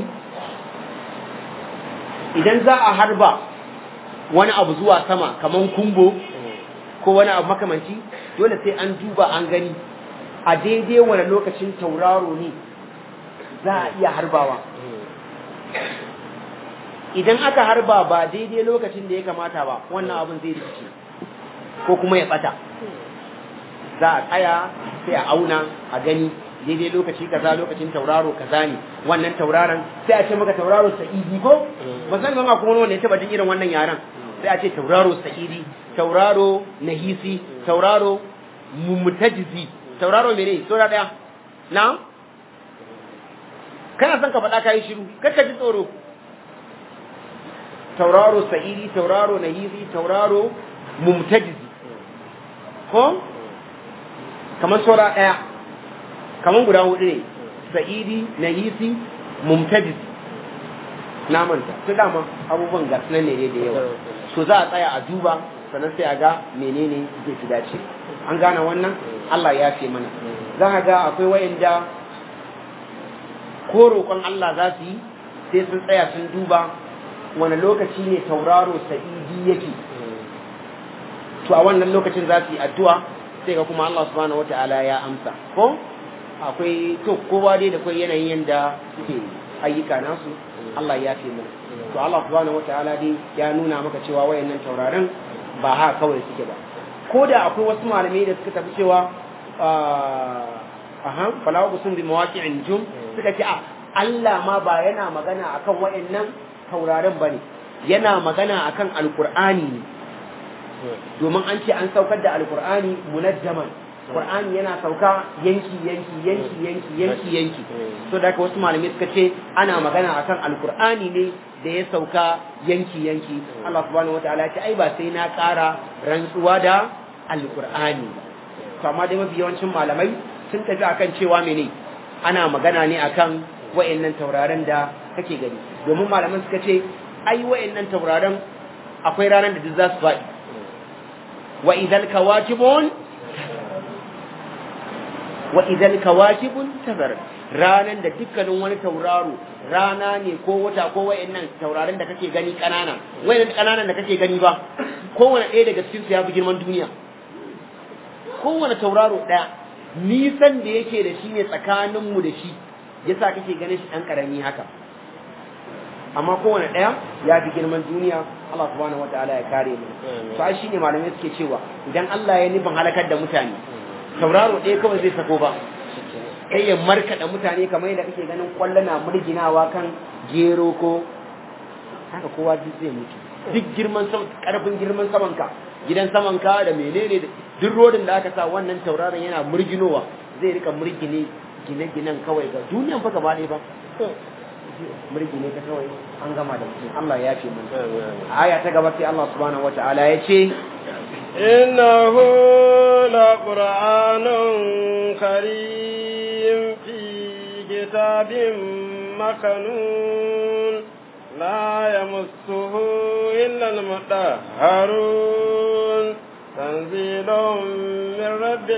[SPEAKER 2] idan za a harba wani abu zuwa sama kaman kumbo ko wani abu makamanci dole sai an duba an gani a daidai wani lokacin tauraro ne za a iya harbawa idan aka harba ba daidai lokacin da ya kamata ba wannan abin zai rikice ko kuma ya bata za a tsaya sai a auna a gani daidai lokaci kaza lokacin tauraro kaza ne wannan tauraron sai a ce maka tauraro sa'idi ko ba san zama kuma wanda ya taba jin irin wannan yaran sai a ce tauraro sa'idi tauraro nahisi tauraro mumtajizi tauraro mene sura daya na kana son ka faɗa kayi shiru kar ka ji tsoro tauraro sa'idi tauraro nahisi tauraro mumtajizi ko kamar sura daya kamar guda hudu ne sa'idi nahisi mumtajizi na manta su dama abubuwan gas nan ne da yawa so za a tsaya a duba sannan sai a ga menene zai fi dace an gane wannan Allah ya ce mana za a ga akwai wayanda ko roƙon Allah za su yi sai sun tsaya sun duba wani lokaci ne tauraro sa'idi yake to a wannan lokacin za su yi addu'a sai ga kuma Allah subhanahu wata'ala ya amsa ko akwai to kowa dai da kai yanayin yanda suke ayyuka nasu Allah ya ce mana to Allah subhanahu wata'ala dai ya nuna maka cewa wayannan tauraron ba haka kawai suke ba ko da akwai wasu malamai da suka tafi cewa aha falawa kusun bi mawaqi'in jum suka ce a Allah ma ba yana magana akan wayannan tauraron bane yana magana akan alqur'ani ne domin an ce an saukar da alqur'ani munajjaman qur'ani yana sauka yanki yanki yanki yanki yanki yanki so da wasu malamai suka ce ana magana akan alqur'ani ne da ya sauka yanki yanki Allah subhanahu wataala ya ce ai ba sai na ƙara rantsuwa da alqur'ani to amma dai mafi yawancin malamai sun tafi akan cewa mene ana magana ne akan wayannan tauraron da kake gani domin malaman suka ce ai wayannan tauraron akwai ranar da duk za su faɗi wa idal kawakibun wa idal kawakibun tazar ranan da dukkanin wani tauraro rana ne ko wata ko wayannan tauraron da kake gani kanana wayannan kananan da kake gani ba kowane ɗaya daga cikin su ya fi girman duniya kowane tauraro ɗaya nisan da yake da shi ne tsakaninmu da shi yasa kake ganin shi ɗan ƙarami haka amma kowane ɗaya ya fi girman duniya Allah subhanahu wataala ya kare mu to ai shine malamai suke cewa idan Allah ya nufin halakar da mutane tauraro ɗaya kawai zai sako ba kai ya markaɗa mutane kamar yadda kake ganin kwallo na murginawa kan gero ko haka kowa duk zai mutu duk girman karfin girman samanka gidan samanka da menene duk rodin da aka sa wannan tauraron yana murginowa zai rika murgine gine-ginen kawai ga duniyan fa gaba ɗaya ba murgine ta kawai an gama da mutum Allah ya ce mun aya ta gaba sai Allah subhanahu wataala ya ce
[SPEAKER 1] إنه لقرآن كريم في كتاب مكنون لا يمسه إلا المطهرون تنزيل من رب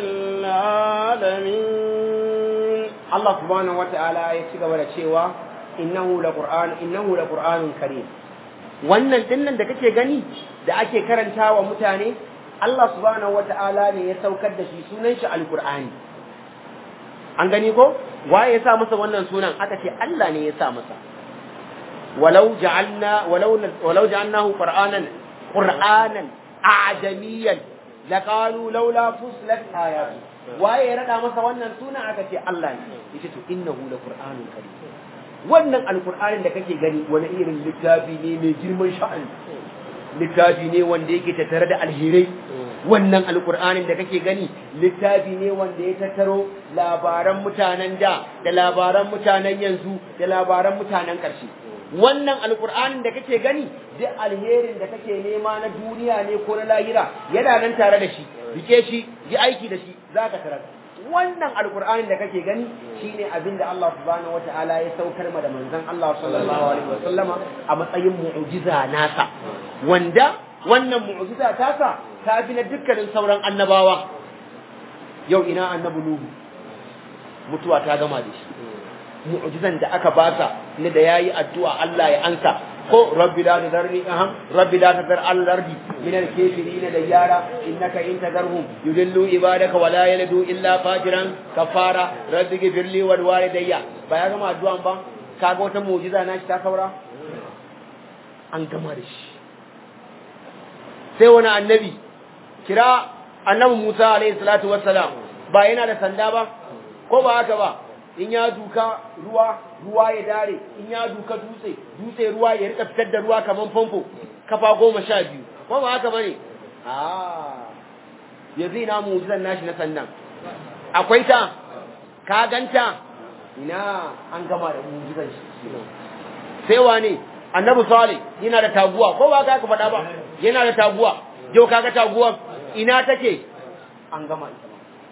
[SPEAKER 1] العالمين
[SPEAKER 2] الله سبحانه وتعالى يتشغل ولا شيء إنه لقرآن إنه لقرآن كريم wannan dinnan da kake gani da ake karantawa mutane Allah subhanahu wata'ala ne ya saukar da shi sunan shi alqur'ani an gani ko waye ya sa masa wannan sunan aka ce Allah ne ya sa masa walau ja'alna walau walau ja'alnahu qur'anan qur'anan a'jamiyan laqalu laula fuslat ayatu waye ya rada masa wannan sunan aka ce Allah ne yace to innahu laqur'anun karim wannan alqur'anin da kake gani wani irin littafi ne mai girman sha'ani littafi ne wanda yake tattare da alherai wannan alkur'anin da kake gani littafi ne wanda ya tattaro labaran mutanen da da labaran mutanen yanzu da labaran mutanen ƙarshe wannan alkur'anin da kake gani duk alherin da kake nema na duniya ne ko na lahira yana nan tare da shi rike shi yi aiki da shi zaka tarar wannan alkur'anin da kake gani shine abin da Allah subhanahu wataala ya saukar ma da manzon Allah sallallahu alaihi wasallama a matsayin mu'jiza nasa wanda wannan mu'jiza tasa ta fi na dukkanin sauran annabawa yau ina annabi nuhu mutuwa ta gama da shi mu'jizan da aka basa ne da yayi addu'a Allah ya ansa ko rabbi la tadarni aham rabbi la tadar al ardi min al kafirin da yara innaka in tadarhum yudillu ibadaka wa la yalidu illa fajiran kafara rabbi ghfirli wal walidayya ba ya gama addu'an ba kaga wata mu'jiza na shi ta saura an gama da shi sai wani annabi kira annabi Musa alaihi salatu wassalam ba yana da sanda ba ko ba haka ba in ya duka ruwa ruwa ya dare in ya duka dutse dutse ruwa ya rika fitar da ruwa kaman famfo kafa goma sha biyu ko ba haka bane ah yanzu ina mu'jizan nashi na sannan akwai ta ka ganta ina an gama da mu'jizan shi sai wane annabi salih yana da taguwa ko ba ka faɗa ba yana da taguwa yau kaga taguwar ina take an gama ita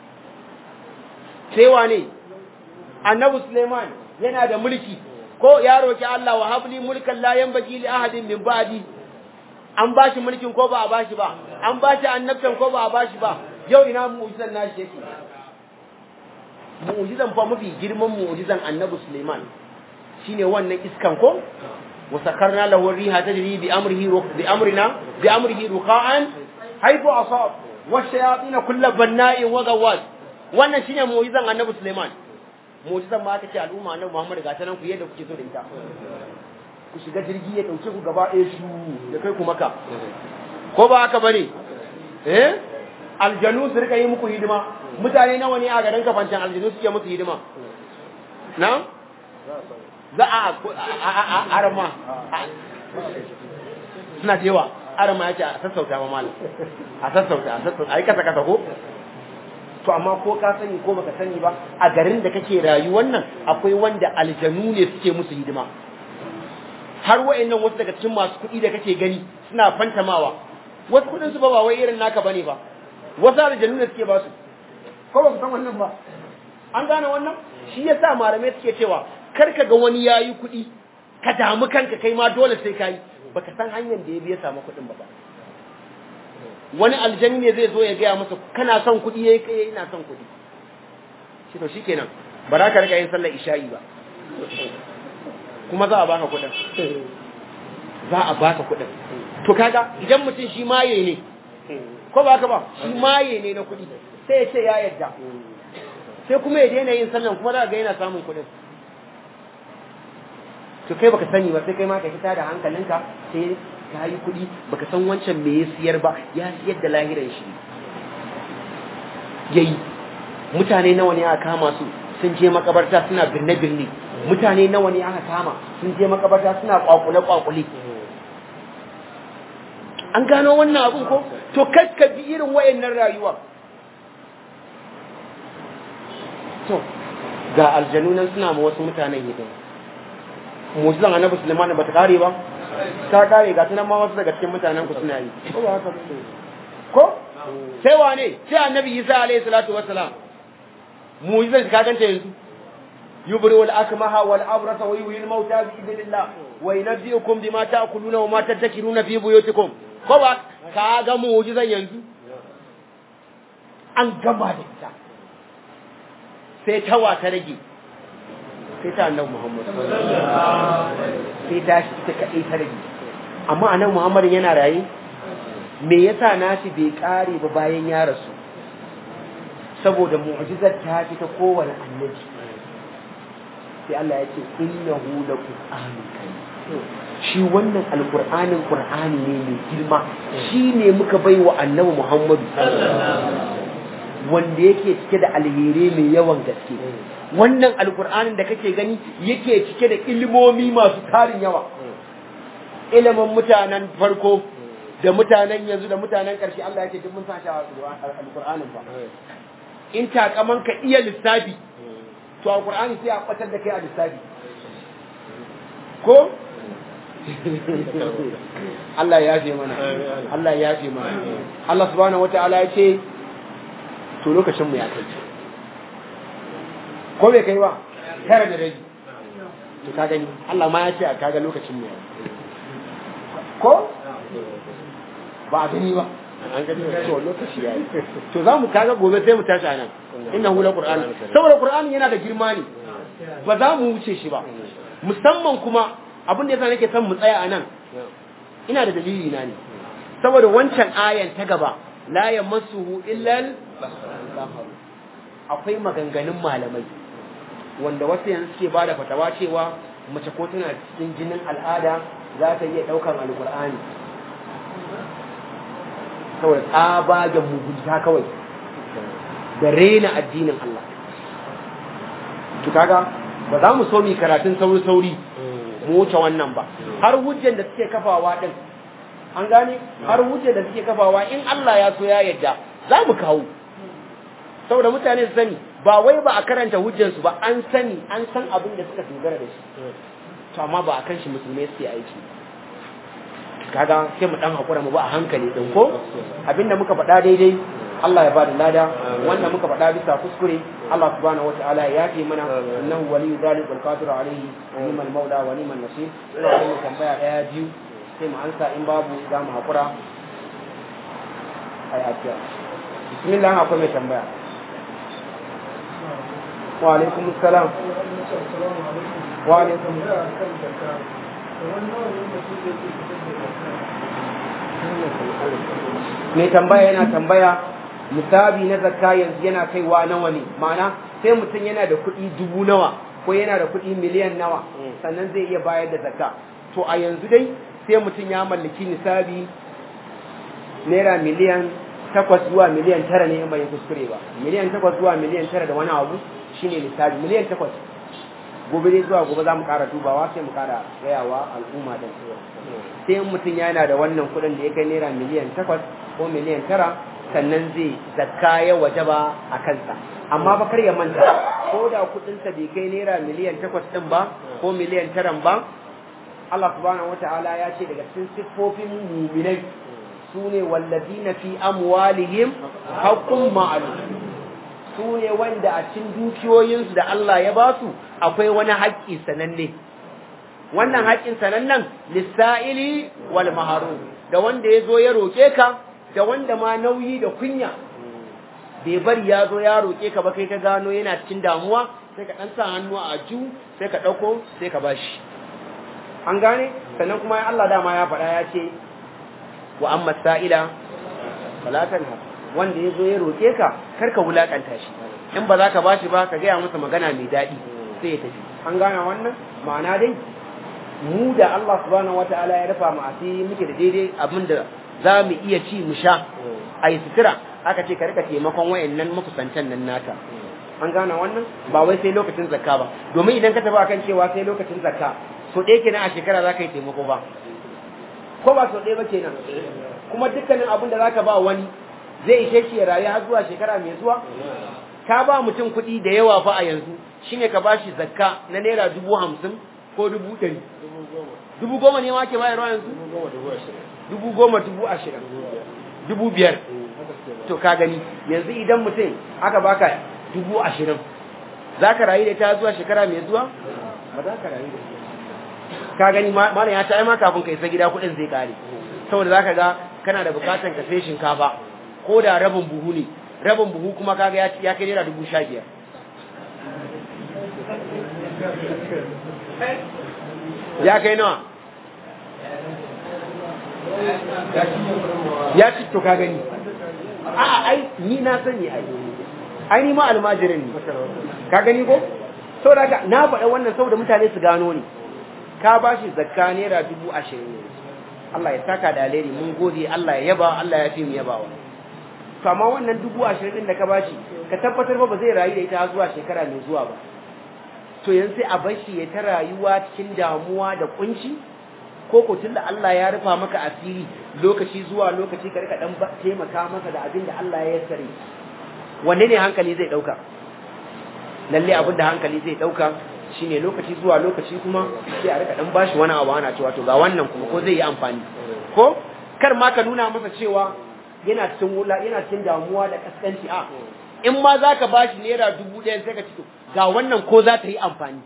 [SPEAKER 2] sai wane annabi suleiman yana da mulki ko ya roki Allah wa habli mulkan la yanbaghi li ahadin min ba'di an bashi mulkin ko ba a bashi ba an bashi annabtan ko ba a bashi ba yau ina mu'jizan nashi yake mu'jizan fa mafi girman mu'jizan annabi suleiman shine wannan iskan ko وسخرنا له الريح تجري بأمره بأمرنا بأمره رخاء حيث أصاب والشياطين كل بناء وغواص wannan shine mu'jizan Annabi Sulaiman mu'jizan ma aka ce al'umma Annabi Muhammad ga tanan ku yadda kuke so da ita ku shiga jirgi ya dauke ku gaba ɗaya shu da kai ku maka ko ba haka bane eh aljanu su rika yi muku hidima mutane nawa ne a garin kafancan aljanu suke musu hidima na za a arama suna cewa arama ya ce a sassauta ma malam a sassauta a sassauta a yi kasa kasa ko to amma ko ka sani ko baka sani ba a garin da kake rayuwar nan akwai wanda aljanu ne suke musu hidima har wa'annan wasu daga cikin masu kuɗi da kake gani suna fantamawa wasu kuɗin su ba ba wai irin naka bane ba wasu aljanu ne suke ba su ko ba ku san wannan ba an gane wannan shi yasa malamai suke cewa kar ka ga wani ya yi kuɗi ka damu kanka kai ma dole sai ka yi ba ka san hanyar da ya biya samu kuɗin ba ba wani aljani ne zai zo ya gaya masa kana son kuɗi ya yi kai ina son kuɗi shi to shikenan ba za ka riga yin sallar isha'i ba kuma za a baka kuɗin za a baka kuɗin to kaga idan mutum shi maye ne ko ba ka ba shi maye ne na kuɗi sai ya ce ya yarda sai kuma ya daina yin sallan kuma za ga yana samun kuɗin to kai baka sani ba sai kai ma ka fita da hankalinka sai ka yi kuɗi baka san wancan me ya siyar ba ya siyar da lahiran shi yayi mutane nawa ne aka kama su sun je makabarta suna birne birne mutane nawa ne aka kama sun je makabarta suna kwakule kwakule an gano wannan abun ko to ka bi irin wayannan rayuwa to ga aljanu nan suna ma wasu mutanen hidima mu'jizan annabi Sulaiman ba ta kare ba ta kare ga tunan ma wasu daga cikin mutanen ku suna yi ko ba haka ko sai wane sai annabi Isa alaihi salatu wassalam mu'jizan ka ganta yanzu yubri wal akmaha wal abrasa wa yuhyi al mauta bi idnillah wa yunabbiukum bima ta'kuluna wa ma tadhakiruna fi buyutikum ko ba ka ga mu'jizan yanzu an gama da ita sai tawa ta rage sai ta annabi Muhammad sai ta shi ta kaɗai ta rage amma annabi Muhammad yana raye me yasa nashi bai kare ba bayan ya rasu saboda mu'jizar ta fi ta kowane annabi sai Allah ya ce innahu laqur'anun karim shi wannan alqur'anin qur'ani ne mai girma shi ne muka bai wa annabi Muhammad wanda yake cike da alheri mai yawan gaske wannan alkur'anin da kake gani yake cike da ilimomi masu tarin yawa ilimin mutanen farko da mutanen yanzu da mutanen ƙarshe Allah yake duk mun sa shi a alkur'anin ba in takaman ka iya lissafi to alkur'ani sai a kwatar da kai a lissafi ko Allah ya yafe mana Allah ya yafe mana Allah subhanahu wataala ya ce to lokacin mu ya kai ko bai kai ba tara da rabi to ka gani Allah ma ya ce a kaga lokacin mu ko ba a gani ba an gani to lokaci yayi to za mu kaga gobe sai mu tashi anan innahu la qur'an saboda qur'ani yana da girma ne ba za mu wuce shi ba musamman kuma abin da yasa nake son mu tsaya anan ina da dalili na ne saboda wancan ayan ta gaba la yamassuhu illa akwai maganganun malamai wanda wasu yanzu suke bada fatawa cewa mace ko tana cikin jinin al'ada za ta iya ɗaukan alkur'ani kawai tsabagen mugunta kawai da rena addinin Allah to kaga ba za mu so mu karatun sauri sauri mu wuce wannan ba har hujjan da suke kafawa din an gane har hujjan da suke kafawa in Allah ya so ya yadda za mu kawo saboda mutane su sani ba wai ba a karanta hujjansu ba an sani an san abin da suka dogara da shi to amma ba a kan shi musulmai suke aiki kaga sai mu dan hakura mu ba a hankali din ko abinda muka faɗa daidai Allah ya bada lada wanda muka faɗa bisa kuskure Allah subhanahu wataala ya yafe mana innahu waliyyu zalika wal qadiru alayhi ni'mal maula wa ni'mal nasir ina da mu tambaya daya biyu sai mu ansa in babu za mu hakura ai afiya bismillah akwai mai tambaya wa alaikum assalam wa alaikum mai tambaya yana tambaya misali na zakka yanzu yana kaiwa nawa ne ma'ana sai mutum yana da kuɗi dubu nawa ko yana da kuɗi miliyan nawa sannan zai iya bayar da zakka to a yanzu dai sai mutum ya mallaki nisabi naira miliyan takwas zuwa miliyan tara ne in bai kuskure ba miliyan takwas zuwa miliyan tara da wani abu shine nisabi miliyan takwas gobe dai zuwa gobe za mu ƙara dubawa sai mu ƙara gayawa al'umma da sai in mutum yana da wannan kuɗin da ya kai naira miliyan takwas ko miliyan tara sannan zai zakka ya wajaba a kansa amma ba kar ya manta ko da kuɗinsa bai kai naira miliyan takwas ɗin ba ko miliyan taran ba Allah subhanahu wata'ala ya ce daga cikin siffofin muminai su ne wallazina fi amwalihim haqqun ma'lum su ne wanda a cikin dukiyoyinsu da Allah ya ba su akwai wani haƙƙi sananne wannan haƙƙin sanannen lissa'ili wal maharum da wanda ya zo ya roƙe ka da wanda ma nauyi da kunya bai bari ya zo ya roƙe ka ba kai ka gano yana cikin damuwa sai ka ɗan sa hannu a ju sai ka ɗauko sai ka bashi an gane sannan kuma Allah dama ya faɗa ya ce wa amma sa'ila falatan wanda ya zo ya roƙe ka kar ka wulaƙanta shi in ba za ka bashi ba ka gaya masa magana mai daɗi sai ya tafi an gane wannan ma'ana dai mu da Allah subhanahu wataala ya rufa mu asiri muke da daidai abin da za mu iya ci mu sha a yi sutura aka ce ka rika taimakon wayannan makusantan nan nata an gane wannan ba wai sai lokacin zakka ba domin idan ka tafi akan cewa sai lokacin zakka so ɗaya kenan a shekara za ka yi taimako ba ko ba so ɗaya ba kenan kuma dukkanin abin da za ka ba wani zai ishe shi ya rayu har zuwa shekara mai zuwa ka ba mutum kuɗi da yawa fa a yanzu shine ka bashi zakka na naira dubu hamsin ko dubu ɗari dubu goma ne ma ke bayarwa yanzu dubu goma dubu ashirin dubu biyar to ka gani yanzu idan mutum aka baka dubu ashirin za ka rayu da ta zuwa shekara mai zuwa ba za ka rayu da ka gani malam ya ta ma kafin ka isa gida kuɗin zai kare saboda za ka ga kana da bukatan ka sai shinkafa ko da rabin buhu ne rabin buhu kuma kaga ya kai naira dubu sha biyar ya kai nawa ya ci to ka gani a'a ai ni na sani ai ai ni ma almajirin ne ka gani ko saboda ka na faɗa wannan saboda mutane su gano ni ka bashi zakka naira dubu ashirin ne Allah ya saka da alheri mun gode Allah ya yaba Allah ya fi mu yabawa to amma wannan dubu ashirin din da ka bashi ka tabbatar ba ba zai rayu da ita zuwa shekara mai zuwa ba to yanzu sai a bar shi ya ta rayuwa cikin damuwa da kunci ko ko tunda Allah ya rufa maka asiri lokaci zuwa lokaci ka rika dan taimaka masa da abin da Allah ya yassare wanne ne hankali zai dauka lalle abin da hankali zai dauka shine lokaci zuwa lokaci kuma sai a rika dan bashi wani abu ana cewa to ga wannan kuma ko zai yi amfani ko kar ma ka nuna masa cewa yana cikin wula yana cikin damuwa da kaskanci a in ma zaka bashi naira dubu ɗaya sai ka ci ga wannan ko za ta yi amfani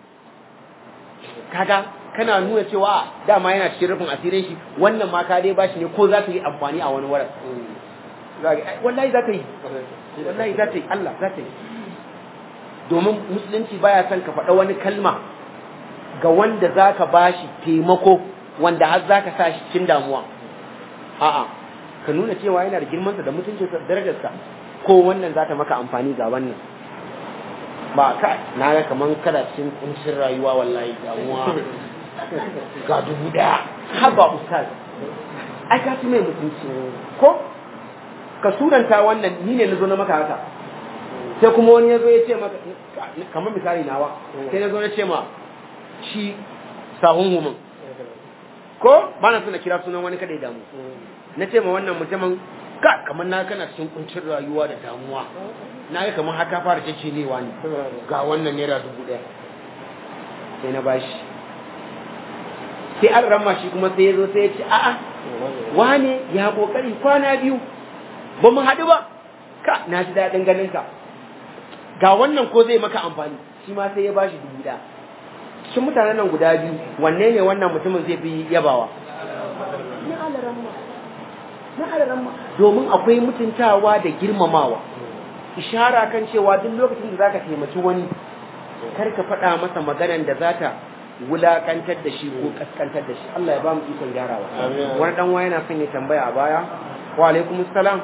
[SPEAKER 2] kaga kana nuna cewa dama yana cikin rufin asirin shi wannan ma ka dai bashi ne ko za ta yi amfani a wani wurin wallahi za ta yi wallahi za ta yi Allah za ta yi domin musulunci baya son ka faɗa wani kalma ga wanda za ka bashi taimako wanda har za ka sa shi cikin damuwa a'a ka nuna cewa yana da girmansa da mutuncinsa da darajarsa ko wannan za ta maka amfani ga wannan ba ka na ga kaman kada cikin kuncin rayuwa wallahi damuwa ga dubu daya haba ustaz ai ka ci mai mutunci ko ka suranta wannan ni ne na zo na maka haka sai kuma wani ya zo ya ce maka kamar misali nawa sai na zo na ce ma shi sahun humin ko ba na suna kira sunan wani kada ya damu na ce ma wannan mutumin ka kamar na kana cikin kuncin rayuwa da damuwa na ga kamar haka fara cece ne wani ga wannan naira dubu ɗaya sai na bashi sai an ramma shi kuma sai ya zo sai ya ce a'a wane ya kokari kwana biyu ba mu haɗu ba ka na ji daɗin ganin ka ga wannan ko zai maka amfani shi ma sai ya bashi dubu ɗaya cikin mutanen nan guda biyu wanne ne wannan mutumin zai fi yabawa na alaramma na alaramma domin akwai mutuntawa da girmamawa ishara kan cewa duk lokacin da zaka taimaki wani kar ka faɗa masa maganan da za ta wulakantar da shi ko kaskantar da shi Allah ya ba mu ikon gyarawa wani dan waya yana son ya tambaya a baya wa alaikum salam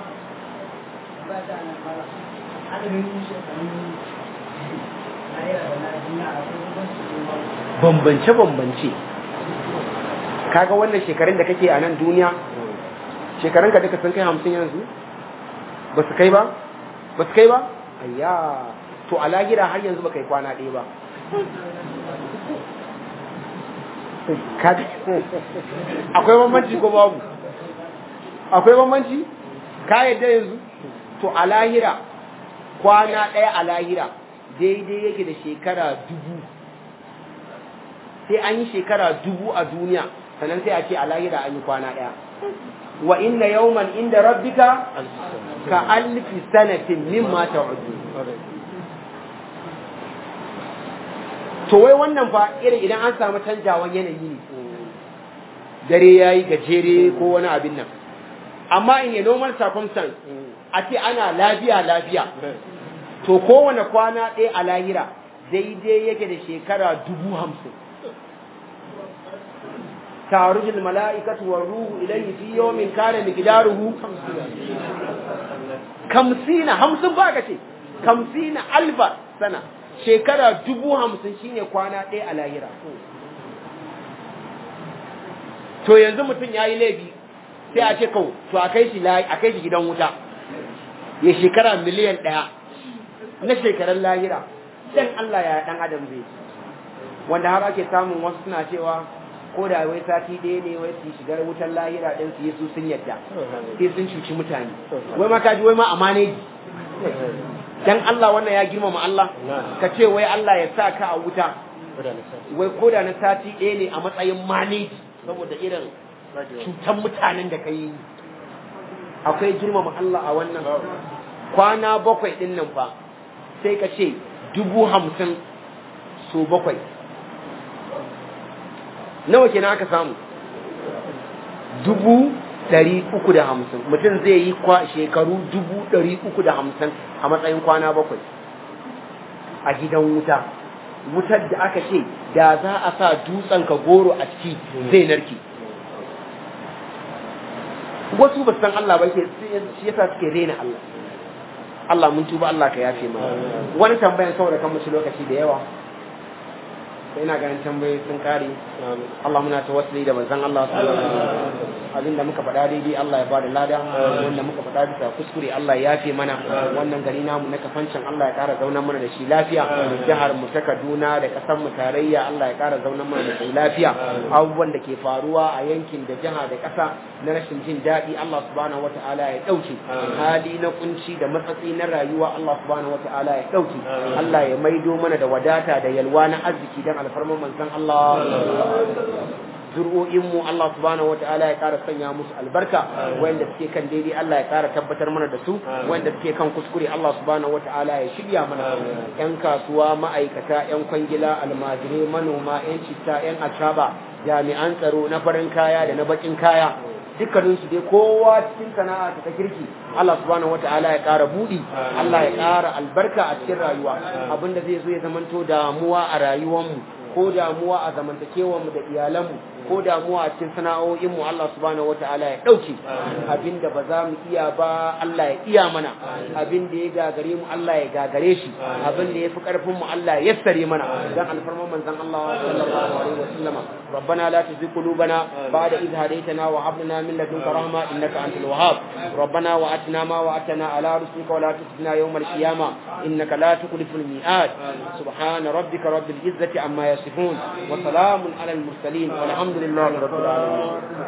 [SPEAKER 2] bambance bambance kaga wannan shekarun da kake a nan duniya shekarun ka duka sun kai hamsin yanzu ba su kai ba ba su kai ba ayya to a lahira har yanzu ba kai kwana ɗaya ba akwai bambanci ko babu akwai bambanci ka yadda yanzu to a lahira kwana ɗaya a lahira daidai yake da shekara dubu sai an yi shekara dubu a duniya sannan sai a ce a lahira an yi kwana ɗaya wa inna yawman inda rabbika ka alfi sanatin mimma ta'udu to wai wannan fa irin idan an samu canjawan yanayi ne dare yayi gajere ko wani abin nan amma in a normal circumstance a ce ana lafiya lafiya to kowane kwana ɗaya a lahira daidai yake da shekara dubu hamsin تعرج الملائكة والروح إليه في يوم كان مقداره خمسين همسن باكتي خمسين ألف سنة شكرا دبو همسن شيني كوانا دي على هيرا to yanzu mutum ya yi laifi sai a ce kawo to a kai shi a kai shi gidan wuta ya shekara miliyan ɗaya na shekarar lahira dan Allah ya dan adam zai wanda har ake samun wasu suna cewa ko da wai sati ɗaya ne wai su shigar wutar lahira ɗin su yi su sun yadda sai sun cuci mutane wai ma kaji wai ma amane dan Allah wannan ya girmama Allah ka ce wai Allah ya sa ka a wuta wai ko da na sati ɗaya ne a matsayin maneji saboda irin cutan mutanen da ka yi akwai girmama Allah a wannan kwana bakwai ɗin nan fa sai ka ce dubu hamsin so bakwai nawa kenan aka samu dubu ɗari uku da hamsin mutum zai yi kwa shekaru dubu ɗari uku da hamsin a matsayin kwana bakwai a gidan wuta wutar da aka ce da za a sa dutsen ka goro a ciki zai narke wasu ba san Allah ba shi yasa suke rena Allah Allah mun tuba Allah ka yafe mana wani tambayan saboda kan musu lokaci da yawa sai ina ganin tambayoyi sun kare Allah muna tawassuli da manzon Allah sallallahu alaihi wasallam abinda muka faɗa daidai Allah ya bada lada wanda muka faɗa bisa kuskure Allah ya yafe mana wannan gari namu na kafancin Allah ya ƙara zaunar mana da shi lafiya jihar mu ta Kaduna da ƙasar mu tarayya Allah ya ƙara zaunar mana da shi lafiya abubuwan da ke faruwa a yankin da jiha da ƙasa na rashin jin daɗi Allah subhanahu wata'ala ya ɗauke hali na kunci da matsatsi na rayuwa Allah subhanahu wata'ala ya ɗauke Allah ya maido mana da wadata da yalwa na arziki dan alfarman manzon Allah zuri'o'inmu Allah subhanahu wata'ala ya ƙara sanya musu albarka wanda suke kan daidai Allah ya ƙara tabbatar mana da su wanda suke kan kuskure Allah subhanahu wata'ala ya shirya mana yan kasuwa ma'aikata yan kwangila almajirai manoma yan citta yan acaba jami'an tsaro na farin kaya da na bakin kaya dukkaninsu dai kowa cikin sana'a ta kirki Allah subhanahu wata'ala ya ƙara buɗi Allah ya ƙara albarka a cikin rayuwa abinda zai zo ya zamanto damuwa a rayuwarmu ko damuwa a zamantakewar mu da iyalanmu ko damuwa a cikin sana'o'in mu Allah subhanahu wataala ya dauke abinda ba za mu iya ba Allah ya iya mana abinda ya gagare mu Allah ya gagare shi abinda ya fi karfin mu Allah ya yassare mana dan alfarman manzon Allah sallallahu alaihi wasallama ربنا لا تزغ قلوبنا بعد إذ هديتنا وهب لنا من لدنك رحمة إنك أنت الوهاب ربنا وأتنا ما وعدتنا على رسلك ولا تخزنا يوم القيامة إنك لا تخلف الميعاد سبحان ربك رب العزة عما يصفون وسلام على المرسلين والحمد لله رب العالمين